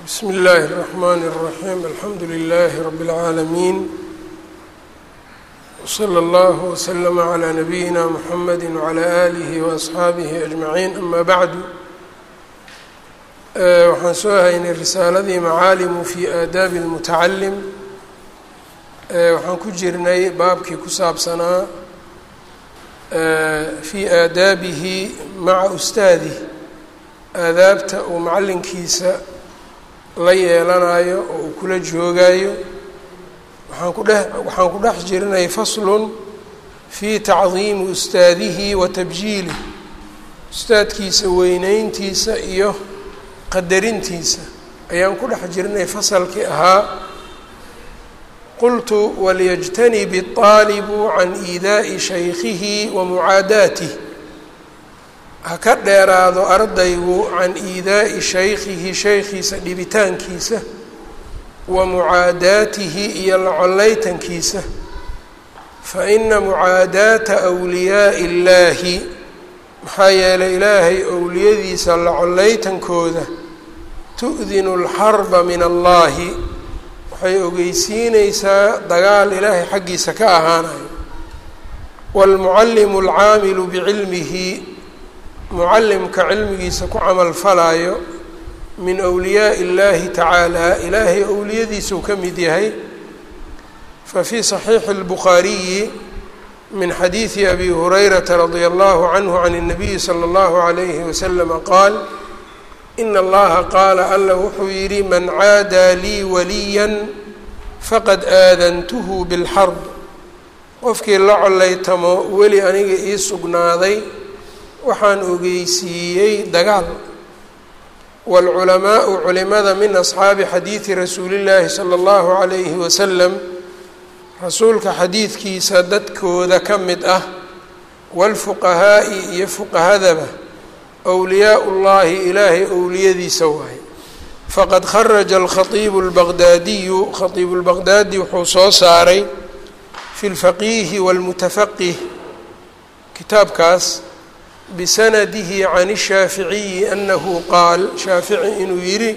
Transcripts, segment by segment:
bsmi اllahi الرحmn الرaحيم alxamdu لlh رb العaalمين وslى اllه وslm عlى نabiyina mحamd وعlى آlih وأصxaabih أجmaعين ama bعdu waxaan soo haynay risaaladii macaalimu fi aadaabi الmutacalim waxaan ku jirnay baabkii ku saabsanaa fi aadaabihi maca ustaadih aadaabta uu macalinkiisa la yeelanayo oo uu kula joogayo waxaan ku dhex waxaan ku dhex jirnay faslun fii tacdiimi ustaadihi wa tabjiilih ustaadkiisa weyneyntiisa iyo qadarintiisa ayaan ku dhex jirnay fasalkii ahaa qultu walyajtanib الطaalibu can iidaaءi shaykhihi wa mucaadaatih ha ka dheeraado ardaygu can iidaa'i shaykhihi shaykhiisa dhibitaankiisa wa mucaadaatihi iyo la collaytankiisa fa ina mucaadaata wliyaa'i illaahi maxaa yeelay ilaahay owliyadiisa la collaytankooda tu'dinu alxarba min allahi waxay ogeysiineysaa dagaal ilaahay xaggiisa ka ahaanayo waalmucallimu alcaamilu bicilmihi mucallimka cilmigiisa ku camal falaayo min wliyaaءi اllahi tacaala ilaahay owliyadiisuu ka mid yahay fafii صaxiixi اlbukhaariyi min xadiidi abi hurayrata radia allahu canhu can الnabiyi slى اllahu عalayhi waslama qaal ina allaha qaala alla wuxuu yidhi man caadaa lii waliya faqad aadantuhu biاlxarb qofkii la collaytamo weli aniga ii sugnaaday waxaan ogeysiiyey dagaal waalculamaau culimada min asxaabi xadiidi rasuulillaahi sala allahu calayhi wasalam rasuulka xadiidkiisa dadkooda ka mid ah waalfuqahaa'i iyo fuqahadaba wliyaau llahi ilaahay owliyadiisa waaye faqad kharaja alkhatiibu lbaqdaadiyu khatiibu lbaqdaadi wuxuu soo saaray fi lfaqiihi waalmutafaqih kitaabkaas bisanadihi can الshaaficiyi anahu qaal shaafici inuu yidhi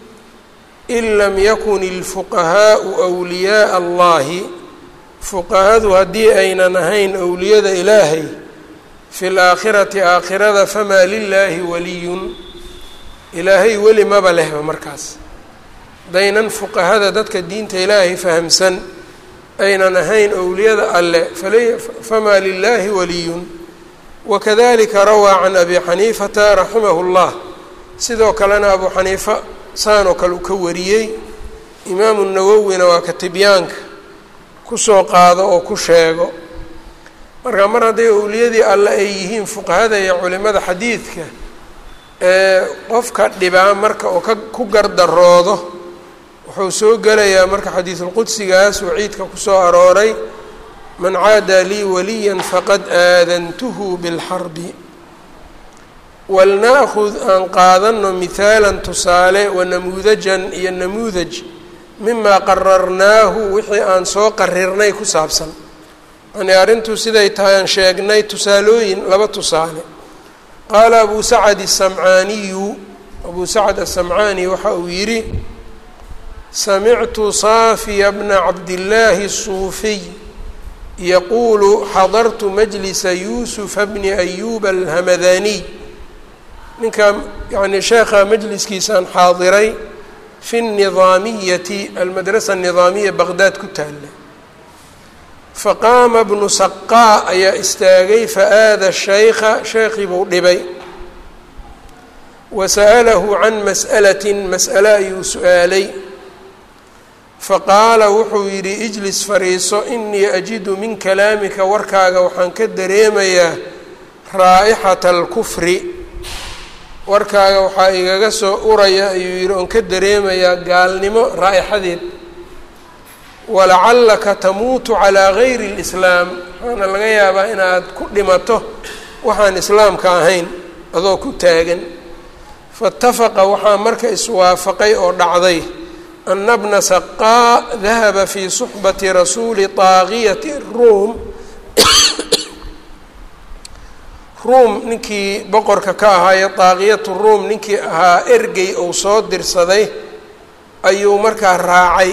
in lam yakun ilfuqahaau wliyaaa allahi fuqahadu haddii aynan ahayn owliyada ilaahay fi laakhirati aakhirada famaa lilaahi waliyun ilaahay weli maba lehba markaas hadaynan fuqahada dadka diinta ilaahay fahamsan aynan ahayn owliyada alle famaa lilaahi waliyun wakadalika rawaa can abi xaniifata raximahu llah sidoo kalena abu xaniifa saanoo kale uu ka wariyey imaamu nawowina waa ka tibyaanka kusoo qaado oo ku sheego marka mar hadday owliyadii alle ay yihiin fuqahada iyo culimada xadiidka ee qofka dhibaa marka oo ka ku gardaroodo wuxuu soo gelayaa marka xadiisulqudsigaas waciidka kusoo arooray man caadaa lii waliya faqad aadantuhu bilxarbi walnaakhud aan qaadano mihaalan tusaale wanamuudajan iyo namuudaj mimaa qararnaahu wixii aan soo qarirnay ku saabsan yani arrintuu siday tahay aan sheegnay tusaalooyin laba tusaale qaala abu sacad asamcaaniyu abuu sacad asamcaani waxa uu yidhi samictu saafiya bna cabdillaahi الsuufiy yaquulu xadartu majlisa yuusufa bni ayuba alhamadaniy ninkaa yani sheekha majliskiisaan xaadiray fi nidaamiyati almadrasa anidaamiya baqdaad ku taalla faqaama bnu saqaa ayaa istaagay faaada shaykha sheekhii buu dhibay wa sa'alahu can mas'alatin mas'ale ayuu su-aalay faqaala wuxuu yidhi ijlis fariiso inii ajidu min kalaamika warkaaga waxaan ka dareemayaa raa'ixata alkufri warkaaga waxaa igaga soo uraya ayuu yidhi oon ka dareemayaa gaalnimo raa'ixadeed walacallaka tamuutu calaa gayri اlislaam waxaana laga yaabaa inaad ku dhimato waxaan islaamka ahayn adoo ku taagan faاtafaqa waxaa marka iswaafaqay oo dhacday ana bna saqaa dahaba fii suxbati rasuuli taaqiyati ruum ruum ninkii boqorka ka ahaaye daaqiyatu ruum ninkii ahaa ergey ou soo dirsaday ayuu markaa raacay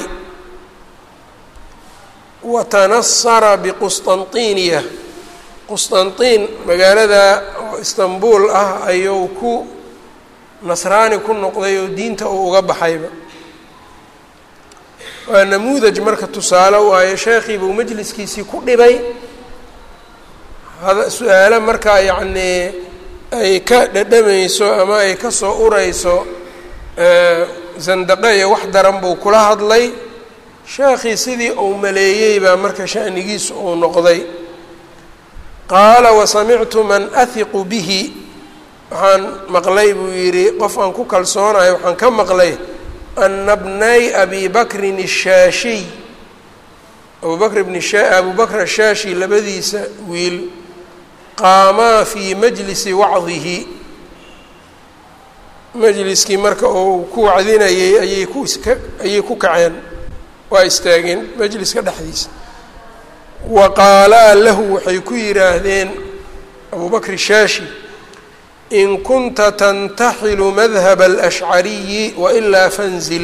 wa tanasara biqusطanطiniya qusطanطin magaalada oo istanbul ah ayuu ku nasraani ku noqday oo diinta uu uga baxayba waa namuudaj marka tusaale waayo sheekhiibuu majliskiisii ku dhibay su-aalo markaa yacnii ay ka dhadhamayso ama ay ka soo urayso zandaqe iyo wax daran buu kula hadlay sheekhii sidii uu maleeyey baa marka shanigiisu uu noqday qaala wasamictu man ahiqu bihi waxaan maqlay buu yidhi qof aan ku kalsoonayo waxaan ka maqlay ana bnay abi bakrin الshaashiy abu bakr bn abu bakr ashaashi labadiisa wiil qaamaa fii majlisi wacdihi majliskii marka uu ku wacdinayay ayay ku iska ayay ku kaceen waa istaageen majliska dhexdiisa wa qaalaa lahu waxay ku yidhaahdeen abu bakr shaashi in kunta tantaxilu madhaba alashcariyi wailaa fanzil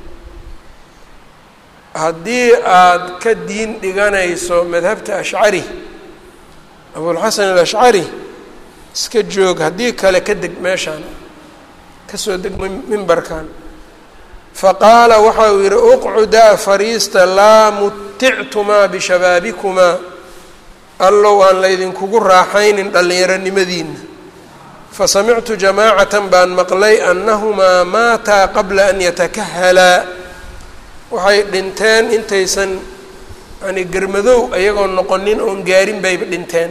haddii aada ka diin dhiganayso madhabta ashcari abulxasan alashcari iska joog haddii kale ka deg meeshaan kasoo deg mimbarkan faqaala waxa uu yidhi uqcudaa fariista laa mutictumaa bishabaabikumaa allow aan laydinkugu raaxaynin dhallinyaronimadiina fasamictu jamaacatan baan maqlay annahumaa maataa qabla an yatakahalaa waxay dhinteen intaysan yani germadow ayagoo noqonin oon gaarin bayba dhinteen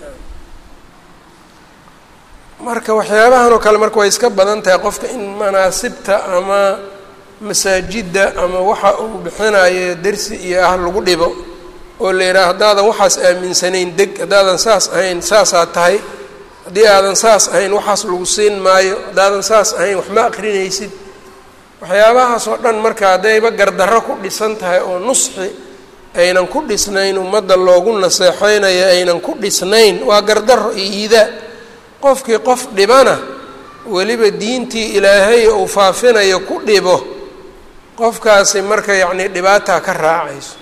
marka waxyaabahan oo kale marka way iska badan tahay qofka in manaasibta ama masaajidda ama waxa uu bixinayo dersi iyo ah lagu dhibo oo la yidhaha haddaadan waxaas aaminsanayn deg haddaadan saas ahayn saasaa tahay haddii aadan saas ahayn waxaas lagu siin maayo haddaadan saas ahayn wax ma akrinaysid waxyaabahaas oo dhan marka haddayba gardarro ku dhisan tahay oo nusxi aynan ku dhisnayn ummadda loogu naseexeynayo aynan ku dhisnayn waa gardarro iyo iidaa qofkii qof dhibana weliba diintii ilaahay uu faafinayo ku dhibo qofkaasi marka yacnii dhibaataa ka raacayso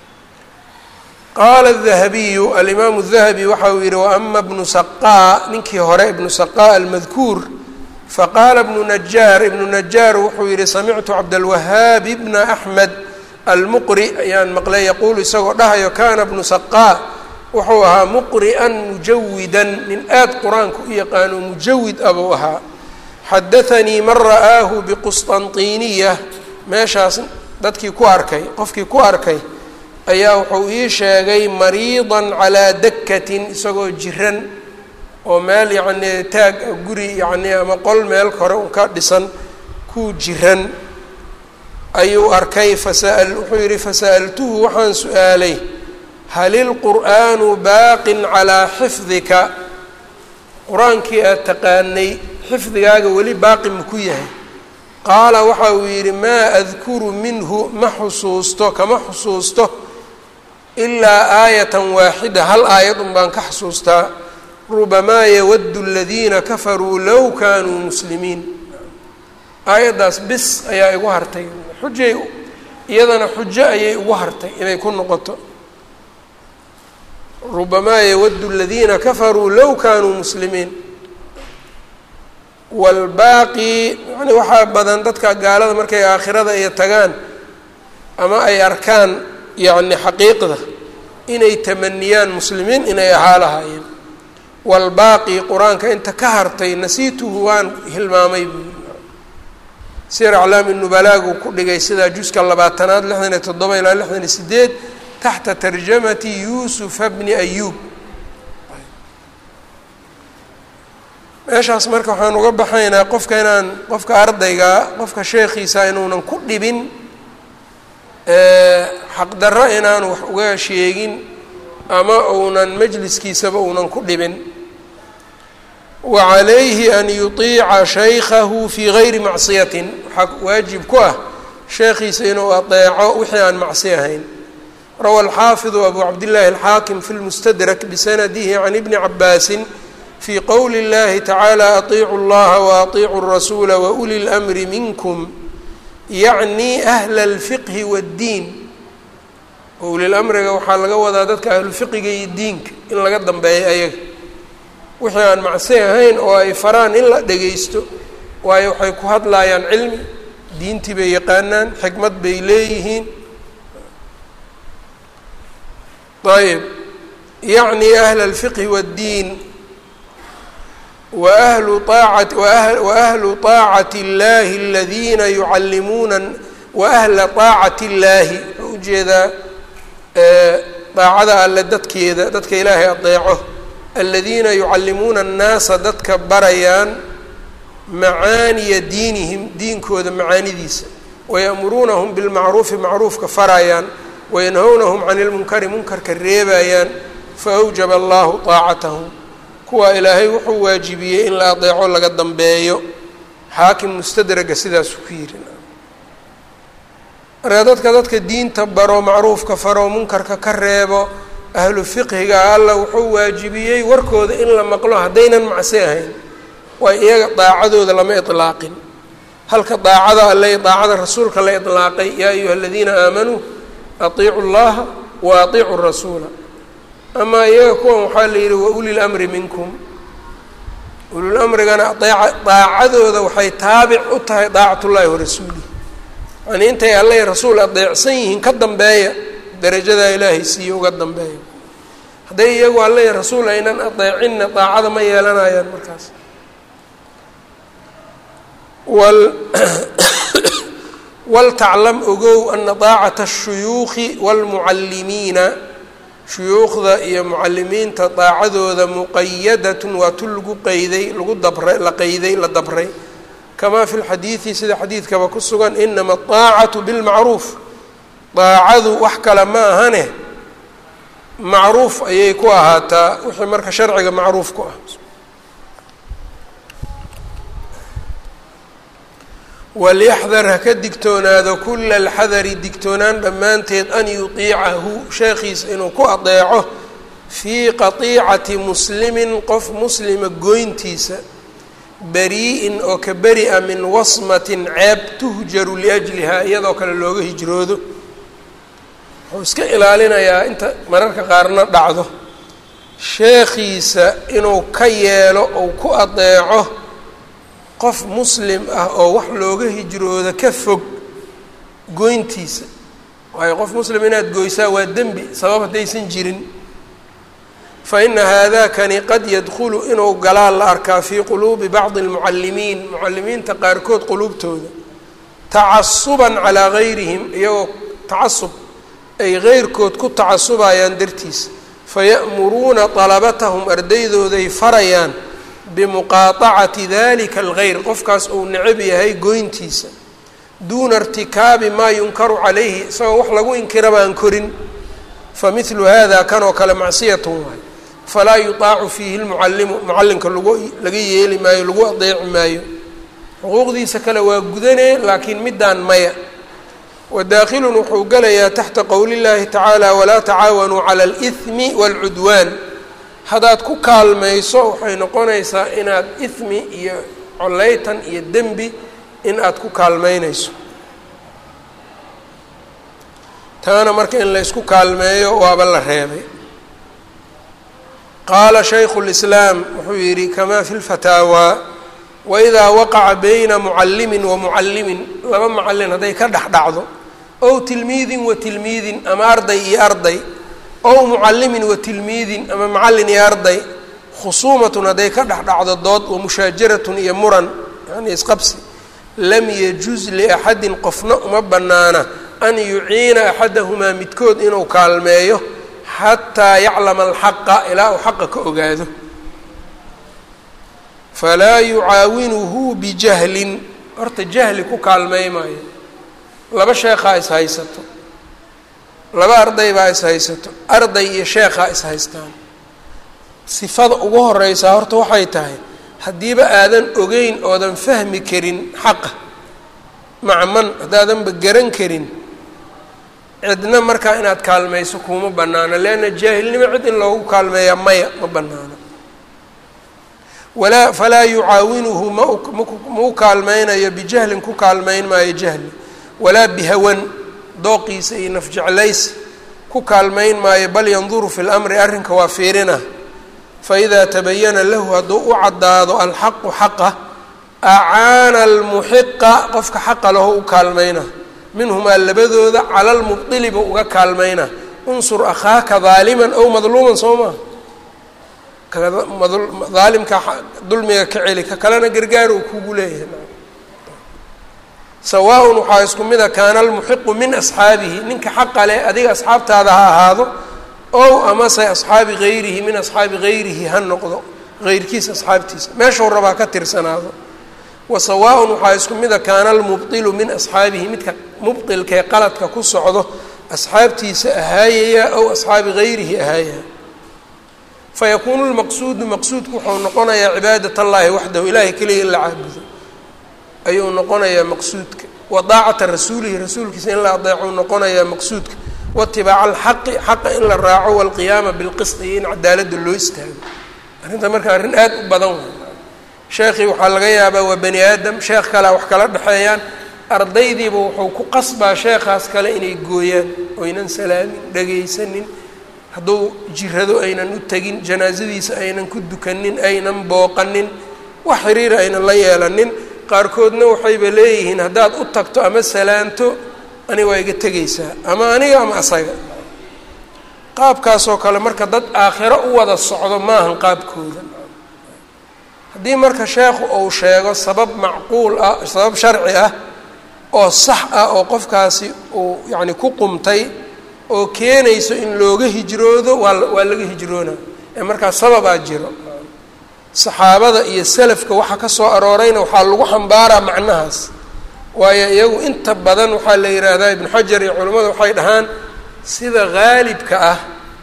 qaala الdahabiyu alimaamu الdahabi waxa uu yihi waama bnu saqaa ninkii hore ibnu saqaa almadkuur faqaala bnu najaar ibnu najaar wuxuu yihi samictu cabdاlwahaab bna axmed almuqri ayaan maqlay yaquulu isagoo dhahayo kana bnu saqaa wuxuu ahaa muqri'an mujawidan nin aad qur-aanka u yaqaano mujawid abuu ahaa xadaanii man ra'aahu biqusطanطiniya meeshaas dadkii ku arkay qofkii ku arkay ayaa wuxuu ii sheegay mariidan calaa dakatin isagoo jiran oo meel yacnii taag guri yacnii ama qol meel kore un ka dhisan ku jiran ayuu arkay fasa wuxuu yidhi fasa'altuhu waxaan su-aalay hal ilqur'aanu baaqin calaa xifdika qur-aankii aad taqaanay xifdigaaga weli baaqi maku yahay qaala waxa uu yidhi maa adkuru minhu ma xusuusto kama xusuusto ilaa aayatan waaxida hal aayad un baan ka xusuustaa rubamaa yawaddu aladiina kafaruu low kaanuu muslimiin aayaddaas bis ayaa igu hartay xujay iyadana xujo ayay ugu hartay inay ku noqoto rubamaa yawaddu aladiina kafaruu low kaanuu muslimiin waalbaaqi yani waxaa badan dadka gaalada markay aakhirada iyo tagaan ama ay arkaan yacni xaqiiqda inay tamaniyaan muslimiin inay ahaa lahaayeen waalbaaqi qur-aanka inta ka hartay nasiituhu waan hilmaamay buu sir aclaami nubalaagu ku dhigay sidaa juska labaatanaad lixdan iyo toddoba ilaa lixdan iyo sideed taxta tarjamati yuusufa bni ayuub meeshaas marka waxaan uga baxaynaa qofka inaan qofka ardaygaa qofka sheekhiisa inuunan ku dhibin xaqdarro inaanu wax uga sheegin ama uunan majliskiisaba uunan ku dhibin wa calayhi an yuطiica shaykahu fii gayri macsiyatin waxaa waajib ku ah sheekhiisa inuu adeeco wixii aan macsi ahayn rawa alxaafidu abu cabdillaahi alxaakim fi lmustadrak bisanadihi can ibni cabaasin fii qowli اllahi tacaala atiicu اllaha waaطiicu الrasuula wauli اlأmri minkum yacnii ahla alfiqhi waaddiin ulil amriga waxaa laga wadaa dadka ahlufiqiga iyo diinka in laga dambeeyo ayaga wixii aan macsi ahayn oo ay faraan in la dhegaysto waayo waxay ku hadlaayaan cilmi diintii bay yaqaanaan xikmad bay leeyihiin ayb yacni ahla alfiqhi waaddiin wa ahlu aacati wa ahlu طaacati اllahi aladiina yucallimuuna wa ahla طaacati اllaahi wuxuu ujeedaa daacada alle dadkeeda dadka ilaahay adeeco aladiina yucallimuuna annaasa dadka barayaan macaaniya diinihim diinkooda macaanidiisa waya'muruunahum bilmacruufi macruufka farayaan wayanhownahum cani ilmunkari munkarka reebayaan faawjaba allahu taacatahum kuwa ilaahay wuxuu waajibiyey in la adeeco laga dambeeyo xaakim mustadraga sidaasuu ku yidhi marka dadka dadka diinta baro macruufka faro munkarka ka reebo ahlu fiqhiga alla wuxuu waajibiyey warkooda in la maqlo haddaynan macsi ahayn waa iyaga daacadooda lama ilaaqin halka daacada alle daacada rasuulka la ilaaqay yaa ayuha aladiina aamanuu atiicu llaha wa atiicu rasuula amaa iyaga kuwan waxaa la yidhi wa uli lamri minkum ulul amrigana aeeca daacadooda waxay taabic u tahay daacat ullahi warasuulih yani intay alle rasuul adeecsan yihiin ka dambeeya darajadaa ilaahay siiye uga dambeeya hadday iyagu alle rasuul aynan adeecinna daacada ma yeelanayaan markaas wal waltaclam ogow ana daacata ashuyuukhi waalmucallimiina shuyuukhda iyo mucalimiinta daacadooda muqayadatun waa tu lagu qeyday lagu dabray la qeyday la dabray kamaa fi lxadiidi sida xadiidkaba ku sugan inama adaacatu bilmacruuf daacadu wax kale ma ahane macruuf ayay ku ahaataa wixii marka sharciga macruuf ku ah walyaxdar ha ka digtoonaado kula alxadari digtoonaan dhammaanteed an yutiicahu sheekhiisa inuu ku adeeco fii qatiicati muslimin qof muslima goyntiisa bari-in oo ka beri-a min wasmatin ceeb tuhjaru liajlihaa iyadoo kale looga hijroodo wuxuu iska ilaalinayaa inta mararka qaarna dhacdo sheekhiisa inuu ka yeelo ou ku adeeco qof muslim ah oo wax looga hijroodo ka fog goyntiisa waayo qof muslim inaad goysaa waa dembi sabab haddaysan jirin fa ina haadakani qad yadkhulu inuu galaa la arkaa fii quluubi bacdi almucallimiin mucallimiinta qaarkood quluubtooda tacasuban calaa gayrihim iyagoo tacasub ay geyrkood ku tacasubayaan dartiisa faya'muruuna dalabatahum ardaydooday farayaan bimuqaaطacati dalika algayr qofkaas uu necab yahay goyntiisa duuna irtikaabi maa yunkaru calayhi isagoo wax lagu inkira baan korin famidlu hada kan oo kale macsiyatun waay falaa yutaacu fiihi lmucallimu mucallimka lagu laga yeeli maayo lagu adeeci maayo xuquuqdiisa kale waa gudanee laakiin middaan maya wadaakilun wuxuu gelayaa taxta qowli llahi tacaala walaa tacaawanuu cala alihmi waalcudwaan haddaad ku kaalmayso waxay noqonaysaa inaad ismi iyo coleytan iyo dembi in aad ku kaalmeynayso taana marka in laysku kaalmeeyo waaba la reebay qaala shaykhu lislaam wuxuu yidhi kamaa fi lfataawaa waidaa waqaca bayna mucallimin wa mucallimin laba mucallin hadday ka dhex dhacdo ow tilmiidin wa tilmiidin ama arday iyo arday ow mucallimin wa tilmiidin ama macallin iyo arday khusuumatun hadday ka dhex dhacdo dood wa mushaajaratun iyo muran yani isqabsi lam yajuz liaxadin qofna uma bannaana an yuciina axadahumaa midkood inuu kaalmeeyo xataa yaclama alxaqa ilaa uu xaqa ka ogaado falaa yucaawinuhu bijahlin horta jahli ku kaalmey maayo laba sheekhaa is haysato laba arday baa is haysato arday iyo sheekhaa is haystaan sifada ugu horeysaa horta waxay tahay haddiiba aadan ogeyn oodan fahmi karin xaqa maca man haddaadanba garan karin cidna markaa inaad kaalmayso kuma bannaano leanna jaahilnimo cid in loogu kaalmeeyaa maya ma bannaano walaa falaa yucaawinuhu mau ma u kaalmeynayo bijahlin ku kaalmeyn maayo jahli walaa bihawan dooqiisa iyo nafjeclaysi ku kaalmayn maayo bal yanduru fi lamri arrinka waa fiirina faidaa tabayana lahu hadduu u caddaado alxaqu xaqa acaana almuxiqa qofka xaqa laho u kaalmayna minhumaa labadooda cala lmubdili buu uga kaalmayna unsur akhaaka daaliman ow madluuman soo maa daalimka dulmiga ka celi ka kalena gargaar uu kugu leeyahay sawaaءun waxaa isku mida kaana almuxiqu min asxaabihi ninka xaqa leh adiga asxaabtaada ha ahaado ow amase asxaabi gayrihi min asxaabi gayrihi ha noqdo heyrkiisa asxaabtiisa meeshuu rabaa ka tirsanaado wa sawaaءun waxaa isku mida kaana almubطilu min asxaabihi midka mubطilkae qaladka ku socdo asxaabtiisa ahaayaya ow asxaabi gayrihi ahaaya fayakuunu lmaqsuudu maqsuudku wuxuu noqonayaa cibaadat allahi waxdahu ilahay keliya in la caabudo ayuu noqonayaa maqsuudka wa daacata rasuulihi rasuulkiisa in la adeecuu noqonayaa maqsuudka waitibaaca alxaqi xaqa in la raaco walqiyaama bilqisti iyo in cadaaladda loo istaago arrinta marka arrin aada u badan way sheekhii waxaa laga yaabaa waa bani aadam sheekh kalea wax kala dhexeeyaan ardaydiiba wuxuu ku qasbaa sheekhaas kale inay gooyaan oynan salaamin dhagaysanin hadduu jirado aynan u tegin janaasadiisa aynan ku dukanin aynan booqanin wax xiriira aynan la yeelanin qaarkoodna waxayba leeyihiin haddaad u tagto ama salaanto aniga waa iga tegaysaa ama aniga ama asaga qaabkaasoo kale marka dad aakhiro u wada socdo maahan qaabkooda haddii marka sheekhu uu sheego sabab macquul ah sabab sharci ah oo sax ah oo qofkaasi uu yacni ku qumtay oo keenayso in looga hijroodo waa waa laga hijroona ee markaas sababaa jiro saxaabada iyo salafka waxa ka soo aroorayna waxaa lagu xambaaraa macnahaas waayo iyagu inta badan waxaa la yidhaahdaa ibnu xajar iyo culimmadu waxay dhahaan sida haalibka ah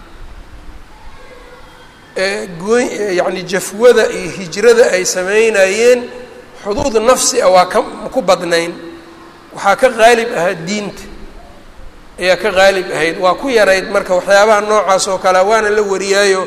ee gooy yacni jafwada iyo hijrada ay sameynayeen xuduud nafsi ah waa ka ku badnayn waxaa ka haalib ahaa diinta ayaa ka haalib ahayd waa ku yarayd marka waxyaabaha noocaas oo kalea waana la wariyaayo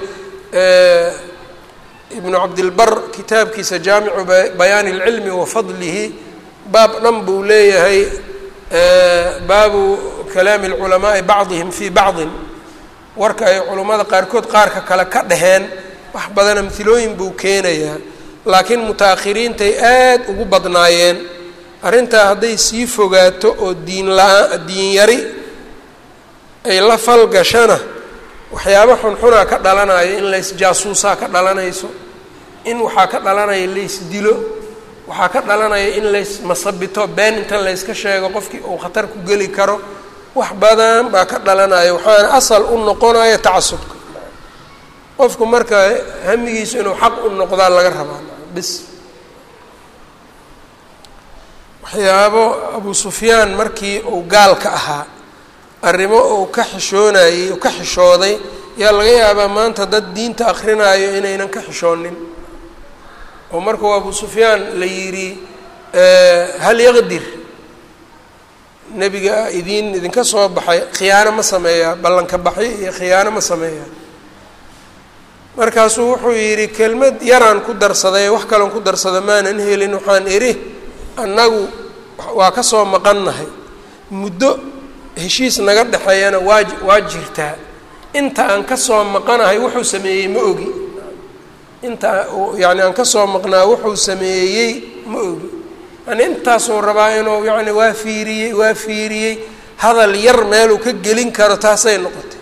ibnu cabdilbar kitaabkiisa jaamicu bayaani اlcilmi wa fadlihi baab dhan buu leeyahay baabu kalaami اlculamaai bacdihim fii bacdin warka ay culummada qaarkood qaarka kale ka dhaheen wax badan amhilooyin buu keenayaa laakiin muta-akhiriintay aad ugu badnaayeen arrintaa hadday sii fogaato oo diin la-aa diin yari ay la falgashana waxyaaba xunxunaa ka dhalanayo in laysjaasuusaa ka dhalanayso in waxaa ka dhalanaya laysdilo waxaa ka dhalanaya in laysmasabito been inta layska sheego qofkii uu khatar ku geli karo wax badan baa ka dhalanaya waxaana asal u noqonaya tacasubka qofku marka hamigiisu inuu xaq u noqdaa laga rabaa bis waxyaabo abu sufyaan markii uu gaalka ahaa arrimo uu ka xishoonayey uu ka xishooday yaa laga yaabaa maanta dad diinta akrinaayo inaynan ka xishoonin oo markuu abu sufyaan la yidhi hal yaqdir nebiga idiin idinka soo baxay khiyaano ma sameeyaa ballanka baxyo iyo khiyaano ma sameeyaa markaasuu wuxuu yidhi kelmad yaraan ku darsaday wax kaloon ku darsada maanan helin waxaan idhi annagu waa ka soo maqannahay muddo heshiis naga dhexeeyana waa waa jirtaa inta aan ka soo maqanahay wuxuu sameeyey ma ogi inta yacni aan ka soo maqnaa wuxuu sameeyey ma ogi yani intaasuu rabaa inuu yacni waa fiiriyey waa fiiriyey hadal yar meeluu ka gelin karo taasay noqotay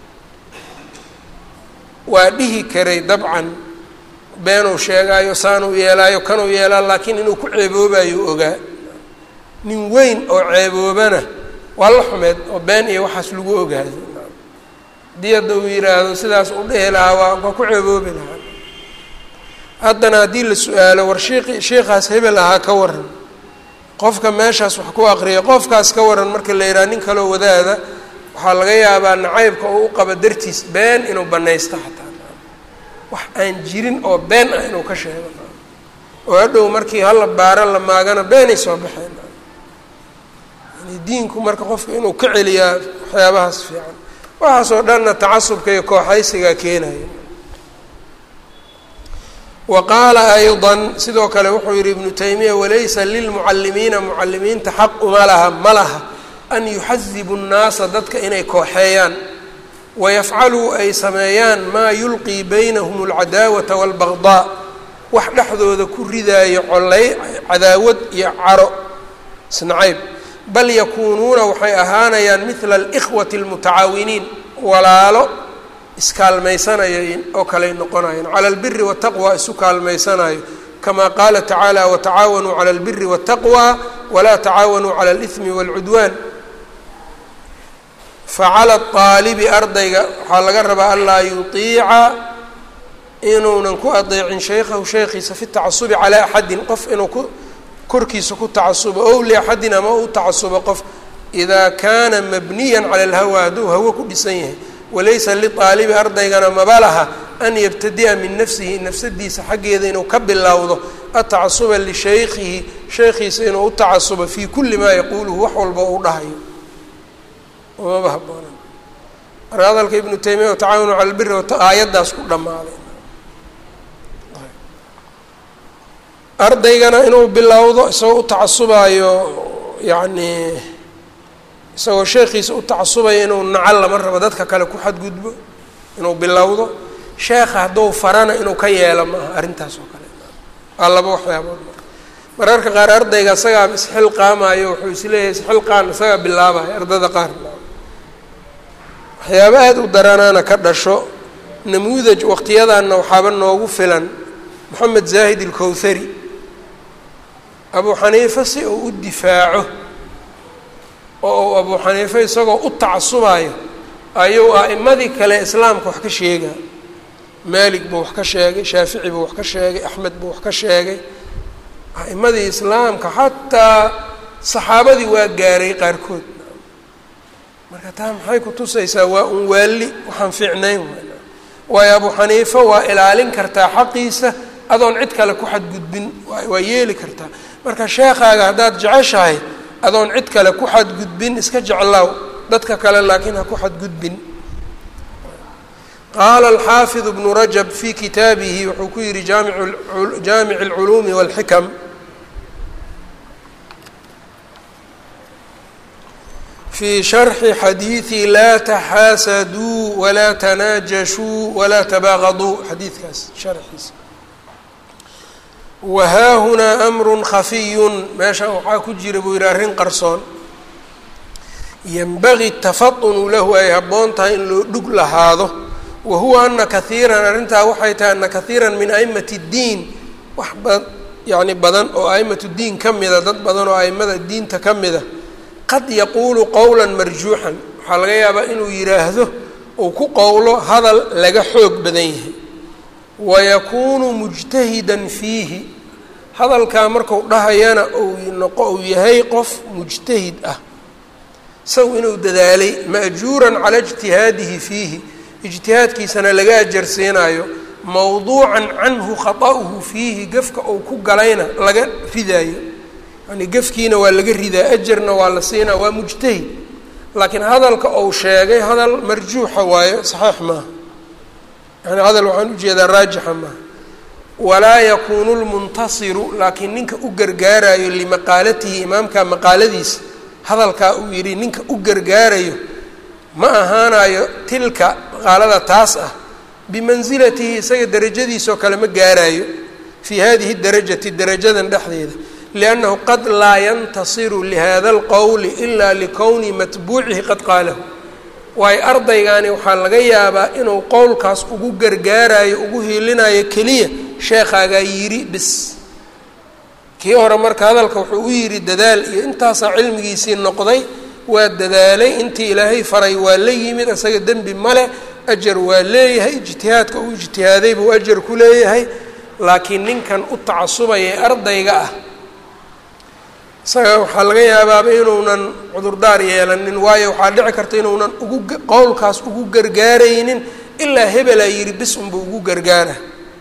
waa dhihi karay dabcan beenuu sheegaayo saanuu yeelaayo kanuu yeelaa laakiin inuu ku ceeboobayo ogaa nin weyn oo ceeboobana waa la xumeed oo been iyo waxaas lagu ogaado haddii hadda uu yidhaahdo sidaas u dhehi lahaa waa waa ku ceeboobi lahaa haddana haddii la su-aalo war shiiqi shiikaas hebel ahaa ka waran qofka meeshaas wax ku aqriya qofkaas ka waran marka la yidhaha nin kaloo wadaada waxaa laga yaabaa nacaybka oo u qaba dartiis been inuu banaysto xataa wax aan jirin oo been ah inuu ka sheego oo hadhow markii hala baaro la maagana beenay soo baxeen yani diinku marka qofka inuu ka celiyaa waxyaabahaas fiican waxaasoo dhanna tacasubka iyo kooxaysigaa keenaya wa qaala ayضa sidoo kale wuxuu yihi ibnu taymiya walaysa lilmucalimiina mucalimiinta xaq uma laha ma laha an yuxadibu الnaasa dadka inay kooxeeyaan wayafcaluu ay sameeyaan maa yulqii baynahum اlcadaawata wاlbagضaa wax dhexdooda ku ridaayo colay cadaawad iyo caro isnacayb bal yakuunuuna waxay ahaanayaan midla alikhwati almutacaawiniin walaalo iskaalmaysanaya oo kaley noqonayaan cala albiri waataqwa isu kaalmaysanayo kama qaala tacaala watacaawanuu cala albiri waataqwa walaa tacaawanuu cala alihmi waalcudwaan facala aalibi ardayga waxaa laga rabaa anlaa yutiica inuunan ku adeecin shaykhahu sheekhiisa fi tacasubi calaa axadin qof inuu ku korkiisa ku tacasubo ow liaxadin ama u tacasubo qof idaa kaana mabniyan cala alhawa hadduu hawo ku dhisan yahay walaysa liaalibi ardaygana maba laha an yabtadi'a min nafsihi nafsadiisa xaggeeda inuu ka bilowdo atacasuba lishaykhihi sheekhiisa inuu u tacasubo fii kulli maa yaquuluhu wax walba u dhahayo maba haboona marka hadalka ibnu taymiya watacaawanu cala albiri aayaddaas ku dhammaaday ardaygana inuu bilowdo isagoo u tacasubaayo yacnii isagoo sheekhiisa u tacasubaya inuu nacal lama rabo dadka kale ku xadgudbo inuu bilowdo sheekha hadduu farana inuu ka yeelo maaha arrintaas oo kale waa laba waxyaabood mararka qaar ardayga isagaa isxilqaamayo wuxuu isleeyahay isxilqaan isagaa bilaabayo ardada qaar waxyaaba aada u daranaana ka dhasho namuudaj waqtiyadanna waxaaba noogu filan moxamed zaahid ilkowthari abuu xaniife si uu u difaaco oo uu abuu xaniife isagoo u tacasubayo ayuu a'imadii kale islaamka wax ka sheegaa maalik buu wax ka sheegay shaafici buu wax ka sheegay axmed buu wax ka sheegay a'imadii islaamka xataa saxaabadii waa gaaray qaarkood marka taa maxay ku tusaysaa waa un waalli waxaan fiicnayn waayo abuu xaniife waa ilaalin kartaa xaqiisa adoon cid kale ku xadgudbin waa yeeli kartaa marka sheekaaga haddaad jeceshahay adoon cid kale ku xadgudbin iska jeclaaw dadka kale laakiin ha ku xadgudbin qaala alxaafid bnu rajab fii kitaabihi wuxuu ku yihi jaamic اlculuumi wاlxikam fii sharxi xadiidi laa taxaasaduu walaa tanaajashuu walaa tabaaqaduu xadiidkaas sharxiisa wahaahunaa amru khafiyun meeshan waxaa ku jira buu yihi arrin qarsoon yanbagii tafatunu lahu ay habboon tahay in loo dhug lahaado wa huwa ana kahiiran arrintaa waxay tahay ana kahiiran min aimati اddiin wax ba yacni badan oo aimatu diin ka mida dad badan oo aimada diinta ka mida qad yaquulu qowla marjuuxan waxaa laga yaabaa inuu yidhaahdo uu ku qowlo hadal laga xoog badan yahay wayakuunu mujtahidan fiihi hadalkaa marku dhahayana uu noqo uu yahay qof mujtahid ah isagu inuu dadaalay ma'juuran cala ijtihaadihi fiihi ijtihaadkiisana laga ajarsiinayo mawduucan canhu khata'uhu fiihi gefka uu ku galayna laga ridaayo yani gefkiina waa laga ridaa ajarna waa la siinaa waa mujtahid laakiin hadalka uu sheegay hadal marjuuxa waayo saxiix maaha yani hadal waxaan ujeedaa raajixa maaha walaa yakuunu lmuntasiru laakiin ninka u gargaarayo limaqaalatihi imaamka maqaaladiisa hadalkaa uu yidhi ninka u gargaarayo ma ahaanayo tilka maqaalada taas ah bimansilatihi isaga derajadiisoo kale ma gaarayo fii hadihi darajati darajadan dhexdeeda liannahu qad laa yantasiru lihada alqowli ilaa likowni matbuucihi qad qaalahu waayo ardaygaani waxaa laga yaabaa inuu qowlkaas ugu gargaarayo ugu hiilinayo keliya sheekhaagaa yidhi bis kii hore marka hadalka wuxuu u yidhi dadaal iyo intaasaa cilmigiisii noqday waa dadaalay intii ilaahay faray waa la yimid isaga dembi male ajar waa leeyahay ijtihaadka uu ijtihaaday buu ajar ku leeyahay laakiin ninkan u tacasubaya ee ardayga ah isaga waxaa laga yaabaaba inuunan cudurdaar yeelanin waayo waxaa dhici karta inuunan ugu qowlkaas ugu gargaaraynin ilaa hebelaa yidhi bis unba ugu gargaara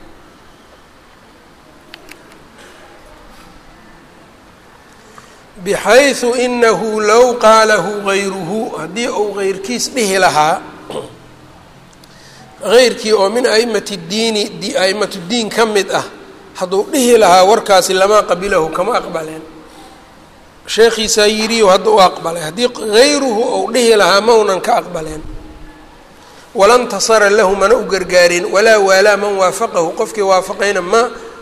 bxayثu inahu low qaalahu gayruhu haddii uu geyrkiis dhihi lahaa heyrkii oo min aimati diini aimatu diin ka mid ah hadduu dhihi lahaa warkaasi lamaa qabilahu kama aqbaleen sheekhiisaa yidhiyo hadda u aqbalay haddii hayruhu ou dhihi lahaa maunan ka aqbaleen wala ntasara lahu mana u gargaarin walaa waalaa man waafaqahu qofkii waafaqayna ma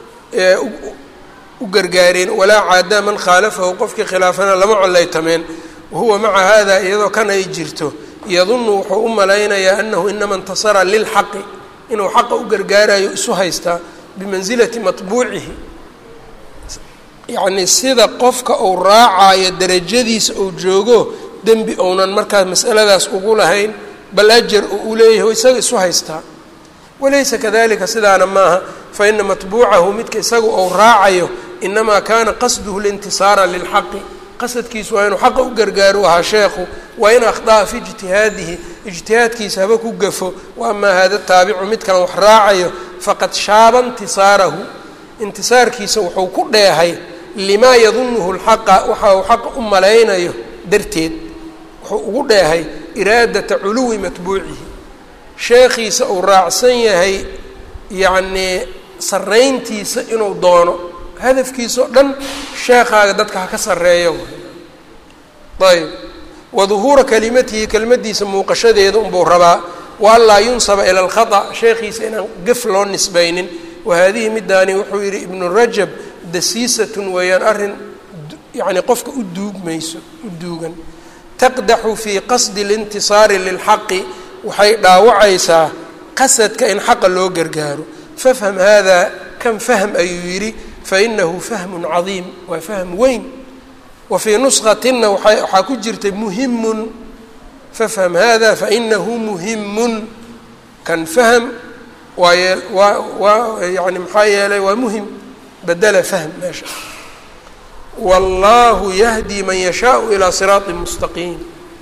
u gargaareen walaa caadaa man khaalafahu qofkii khilaafana lama collaytameen wahuwa maca hada iyadoo kan ay jirto yadunnu wuxuu u malaynayaa anahu inama intasara lilxaqi inuu xaqa u gargaarayo isu haystaa bimansilati matbuucihi yacnii sida qofka uu raacayo derajadiisa uu joogo dembi ounan markaas masaladaas ugu lahayn bal ajar oo uu leeyahay isaga isu haystaa walaysa kadalika sidaana maaha fa ina matbuucahu midka isaga ou raacayo inamaa kaana qasduhu lintisaara lilxaqi qasadkiisu waa inuu xaqa u gargaaro ahaa sheekhu waa in akhda'a fi ijtihaadihi ijtihaadkiisa haba ku gafo wa amaa hada taabicu midkan wax raacayo faqad shaaba intisaarahu intisaarkiisa wuxuu ku dheehay limaa yadunuhu lxaqa waxa uu xaqa u malaynayo darteed wuxuu ugu dheehay iraadata culuwi matbuucihi sheekhiisa uu raacsan yahay yacnii sarrayntiisa inuu doono hadafkiisa o dhan sheekhaaga dadka ha ka sarreeyo ayb wa duhuura kalimatihi kelimadiisa muuqashadeeda unbuu rabaa wa an laa yunsaba ila alkhata sheekhiisa inaan gaf loo nisbaynin wa haadihi midaani wuxuu yidhi ibnu rajab dasiisatun weeyaan arrin yacni qofka u duugmayso u duugan taqdaxu fii qasdi اlintisaari lilxaqi waxay dhaawacaysaa qasadka in xaqa loo gargaaro fafham hada kan fahm ayuu yidhi fainahu fahmun cadiim waa fahm weyn wa fii nusqatina waxaa ku jirtay muhimun fafham hada fainahu muhimun kan fahm waa yee waa waa yani maxaa yeelay waa muhim badela fahm meesha wallahu yahdi man yashaau ilaa siraaطi mustaqiim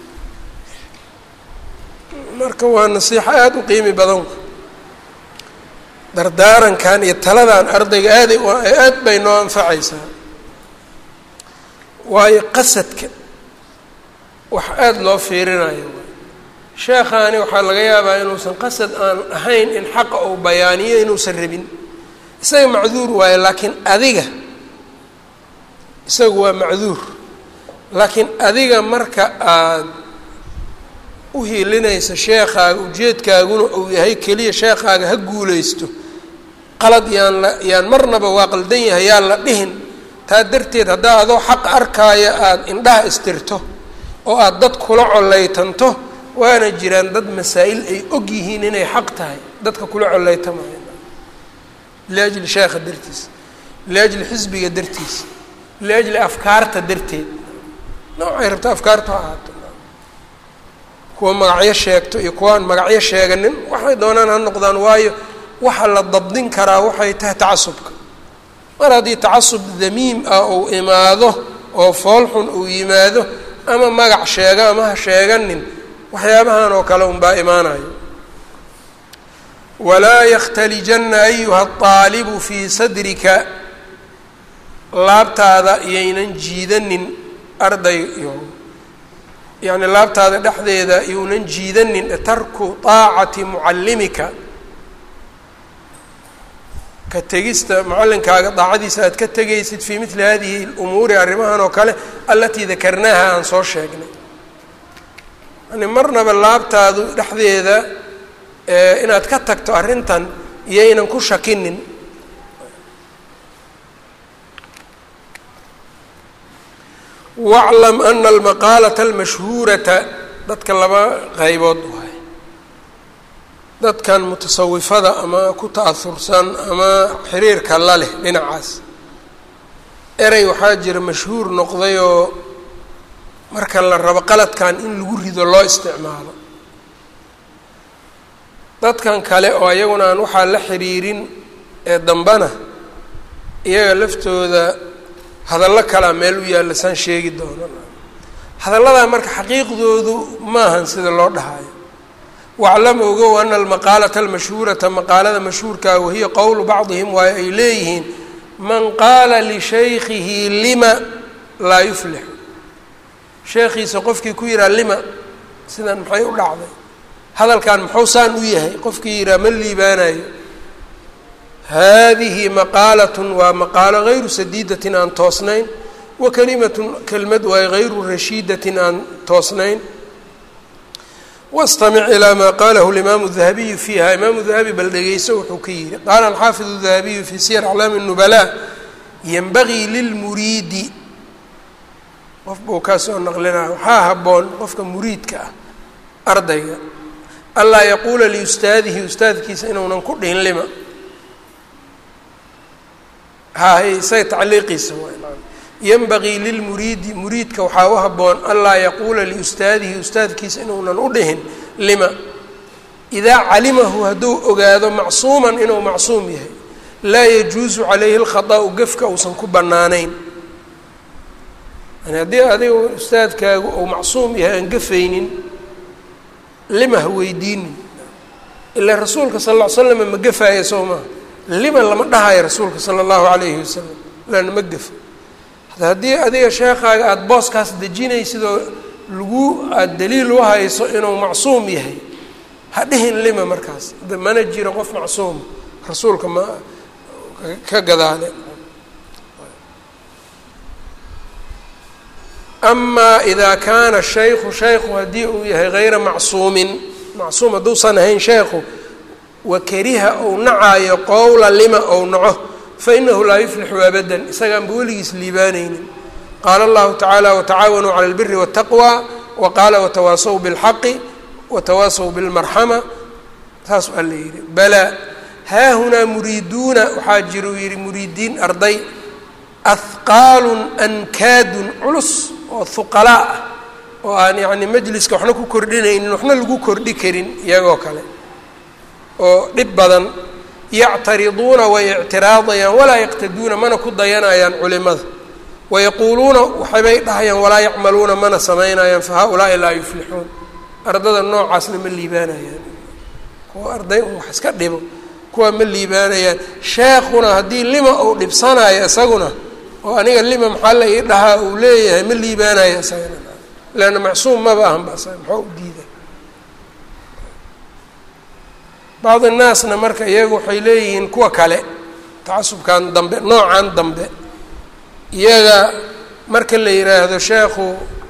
marka waa nasiixo aada u qiimi badan dardaarankan iyo taladan ardayga aaday aad bay noo anfacaysaa waayo qasadka wax aada loo fiirinayo sheekhaani waxaa laga yaabaa inuusan qasad aan ahayn in xaqa uu bayaaniyo inuusan rabin isaga macduur waayo laakiin adiga isagu waa macduur laakiin adiga marka aad u hiilinaysa sheekhaaga ujeedkaaguna uu yahay keliya sheekhaaga ha guulaysto qalad yaan la yaan marnaba waa qaldan yahay yaan la dhihin taa darteed haddaa adoo xaq arkaaya aada indhaha istirto oo aada dad kula collaytanto waana jiraan dad masaa'il ay og yihiin inay xaq tahay dadka kula collaytamaya liajli sheekha dartiisa liajli xisbiga dartiisa liajli afkaarta darteed noocay rabta afkaarta ha ahaato kuwa magacyo sheegto iyo kuwaan magacyo sheeganin waxay doonaan ha noqdaan waayo waxa la dabdin karaa waxay tahay tacasubka mar haddii tacasub damiim ah uu imaado oo foolxun uu yimaado ama magac sheega ama ha sheeganin waxyaabahan oo kale unbaa imaanayo walaa yakhtalijanna ayuha aalibu fii sadrika laabtaada iyaynan jiidanin arday iyo yacni laabtaada dhexdeeda iyounan jiidanin tarku taacati mucallimika ka tegista mucallinkaaga daacadiisa aad ka tegaysid fii mili hadihi lumuuri arrimahan oo kale alatii dakarnaaha aan soo sheegnay yani marnaba laabtaadu dhexdeeda inaad ka tagto arrintan iyaynan ku shakinin waclam ana almaqaalata almashhuurata dadka laba qaybood waay dadkan mutasawifada ama ku ta'ahursan ama xiriirka la leh dhinacaas erey waxaa jira mashhuur noqdayoo marka la rabo qaladkan in lagu rido loo isticmaalo dadkan kale oo iyaguna aan waxaa la xiriirin ee dambana iyaga laftooda hadallo kalaa meel u yaalla saan sheegi doono hadalladaa marka xaqiiqdoodu maahan sida loo dhahayo waclam ogow ana almaqaalata almashhuurata maqaalada mashhuurkaa wahiya qowlu bacdihim waayo ay leeyihiin man qaala lishaykhihi lima laa yuflixu sheekhiisa qofkii ku yihaa lima sidan maxay u dhacday hadalkan muxuu saan u yahay qofkii yihaa ma liibaanayo haadihi maqaalatun waa maqaalo hayru sadiidatin aan toosnayn wa kalimatun kelmad waay hayru rashiidatin aan toosnayn wastamic ilaa maa qaalahu imaamu dahabiyu fiiha imaamu dahabi bal dhegeyso wuxuu ka yihi qaala alxaafidu dahabiyu fii siyar aclaami الnubala yenbagii lilmuriidi qof buu kaa soo naqlinaya waxaa habboon qofka muriidka ah ardayga anlaa yaquula liustaadihi ustaadkiisa inuunan ku dhihin lima hahay isaga tacliiqiisa yenbagii lilmuriidi muriidka waxaa u habboon anlaa yaquula liustaadihi ustaadkiisa inuunan u dhihin lima idaa calimahu hadduu ogaado macsuuman inuu macsuum yahay laa yajuusu calayhi lkhadaa'u gefka uusan ku bannaanayn yani haddii adiga ustaadkaagu uu macsuum yahay aan gafaynin lima ha weydiinin ilaa rasuulka sal ll ly slama ma gafaaya soo maha lima lama dhahayo rasuulka sala allahu calayhi wasalam laana ma gafa haddii adiga sheekaaga aada booskaas dejinaysid oo lagu aada daliil u hayso inuu macsuum yahay ha dhihin lima markaas mana jiro qof macsuuma rasuulka ma ka gadaale amaa idaa kaana shaykhu shaykhu haddii uu yahay hayra macsuumin macsuum hadduusan ahayn sheekhu wa kariha ou nacaayo qowla lima ou naco fainahu laa yuflixu abadan isagaanba weligiis liibaanaynin qaala allahu tacaala watacaawanuu cala albiri waataqwa wa qaala watawaasaw bilxaqi watawaasaw bilmarxama saas waa la yidhi balaa haahunaa muriiduuna waxaa jira uu yidhi muriidiin arday ahqaalun ankaadun culus oo huqalaa ah oo aan yacni majliska waxna ku kordhinaynin waxna lagu kordhi karin iyagoo kale oo dhib badan yactariduuna way ictiraadayaan walaa yaqtaduuna mana ku dayanayaan culimada wayaquuluuna waxbay dhahayaan walaa yacmaluuna mana samaynayaan fa haa-ulaa'i laa yuflixuun ardada noocaasna ma liibaanayaan kuwa arday un wax iska dhibo kuwa ma liibaanayaan sheekuna haddii lima uu dhibsanayo isaguna oo aniga lima maxaa la ii dhahaa uu leeyahay ma liibaanayo isagana leanna macsuum maba ahan ba isaga maxaa u diida bacd innaasna marka iyagu waxay leeyihiin kuwa kale tacasubkan dambe noocan dambe iyaga marka la yidhaahdo sheekhu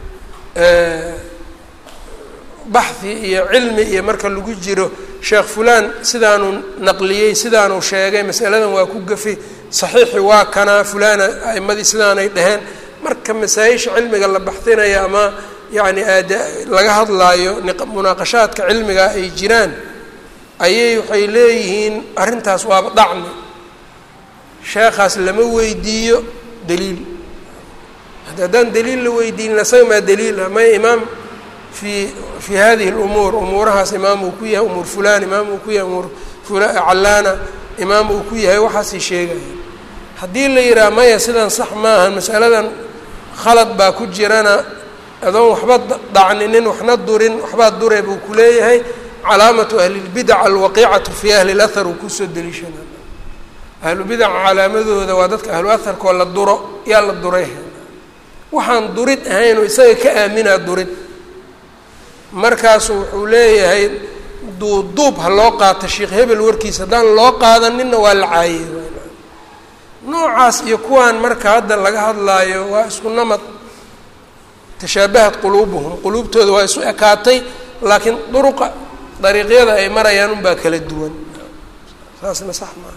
baxhi iyo cilmi iyo marka lagu jiro sheekh fulaan sidaanuu naqliyey sidaanuu sheegay masaladan waa ku gafay saxiixi waa kanaa fulaana a'imadii sidaanay dheheen marka masaa-isha cilmiga la baxinaya ama yacni aad laga hadlaayo munaaqashaadka cilmiga ay jiraan ayay waxay leeyihiin arrintaas waaba dacni sheekhaas lama weydiiyo daliil haddaan daliil la weydiinin isaga maa daliila may imaam fi fi hadihi اlumuur umuurahaas imaam uu ku yahay umuur fulan imaam uu ku yahay umuur callaana imaam uu ku yahay waxaasay sheegaya haddii la yidhaha maya sidan sax maaha masaladan khalad baa ku jirana adoon waxba dacninin waxna durin waxbaa dure buu ku leeyahay calaamatu ahlilbidac alwaqiicatu fi ahli اlahar uu kusoo deliishana ahlubidaca calaamadooda waa dadka ahlu aharkoo la duro yaa la duray waxaan durid ahaynoo isaga ka aaminaa durid markaasu wuxuu leeyahay duubduub ha loo qaato sheekh hebel warkiisa haddaan loo qaadaninna waa la caayey noocaas iyo kuwaan marka hadda laga hadlaayo waa isku namad tashaabahat quluubuhum quluubtooda waa isu ekaatay laakiin duruqa dariiqyada ay marayaan unbaa kala duwan saasna sax maa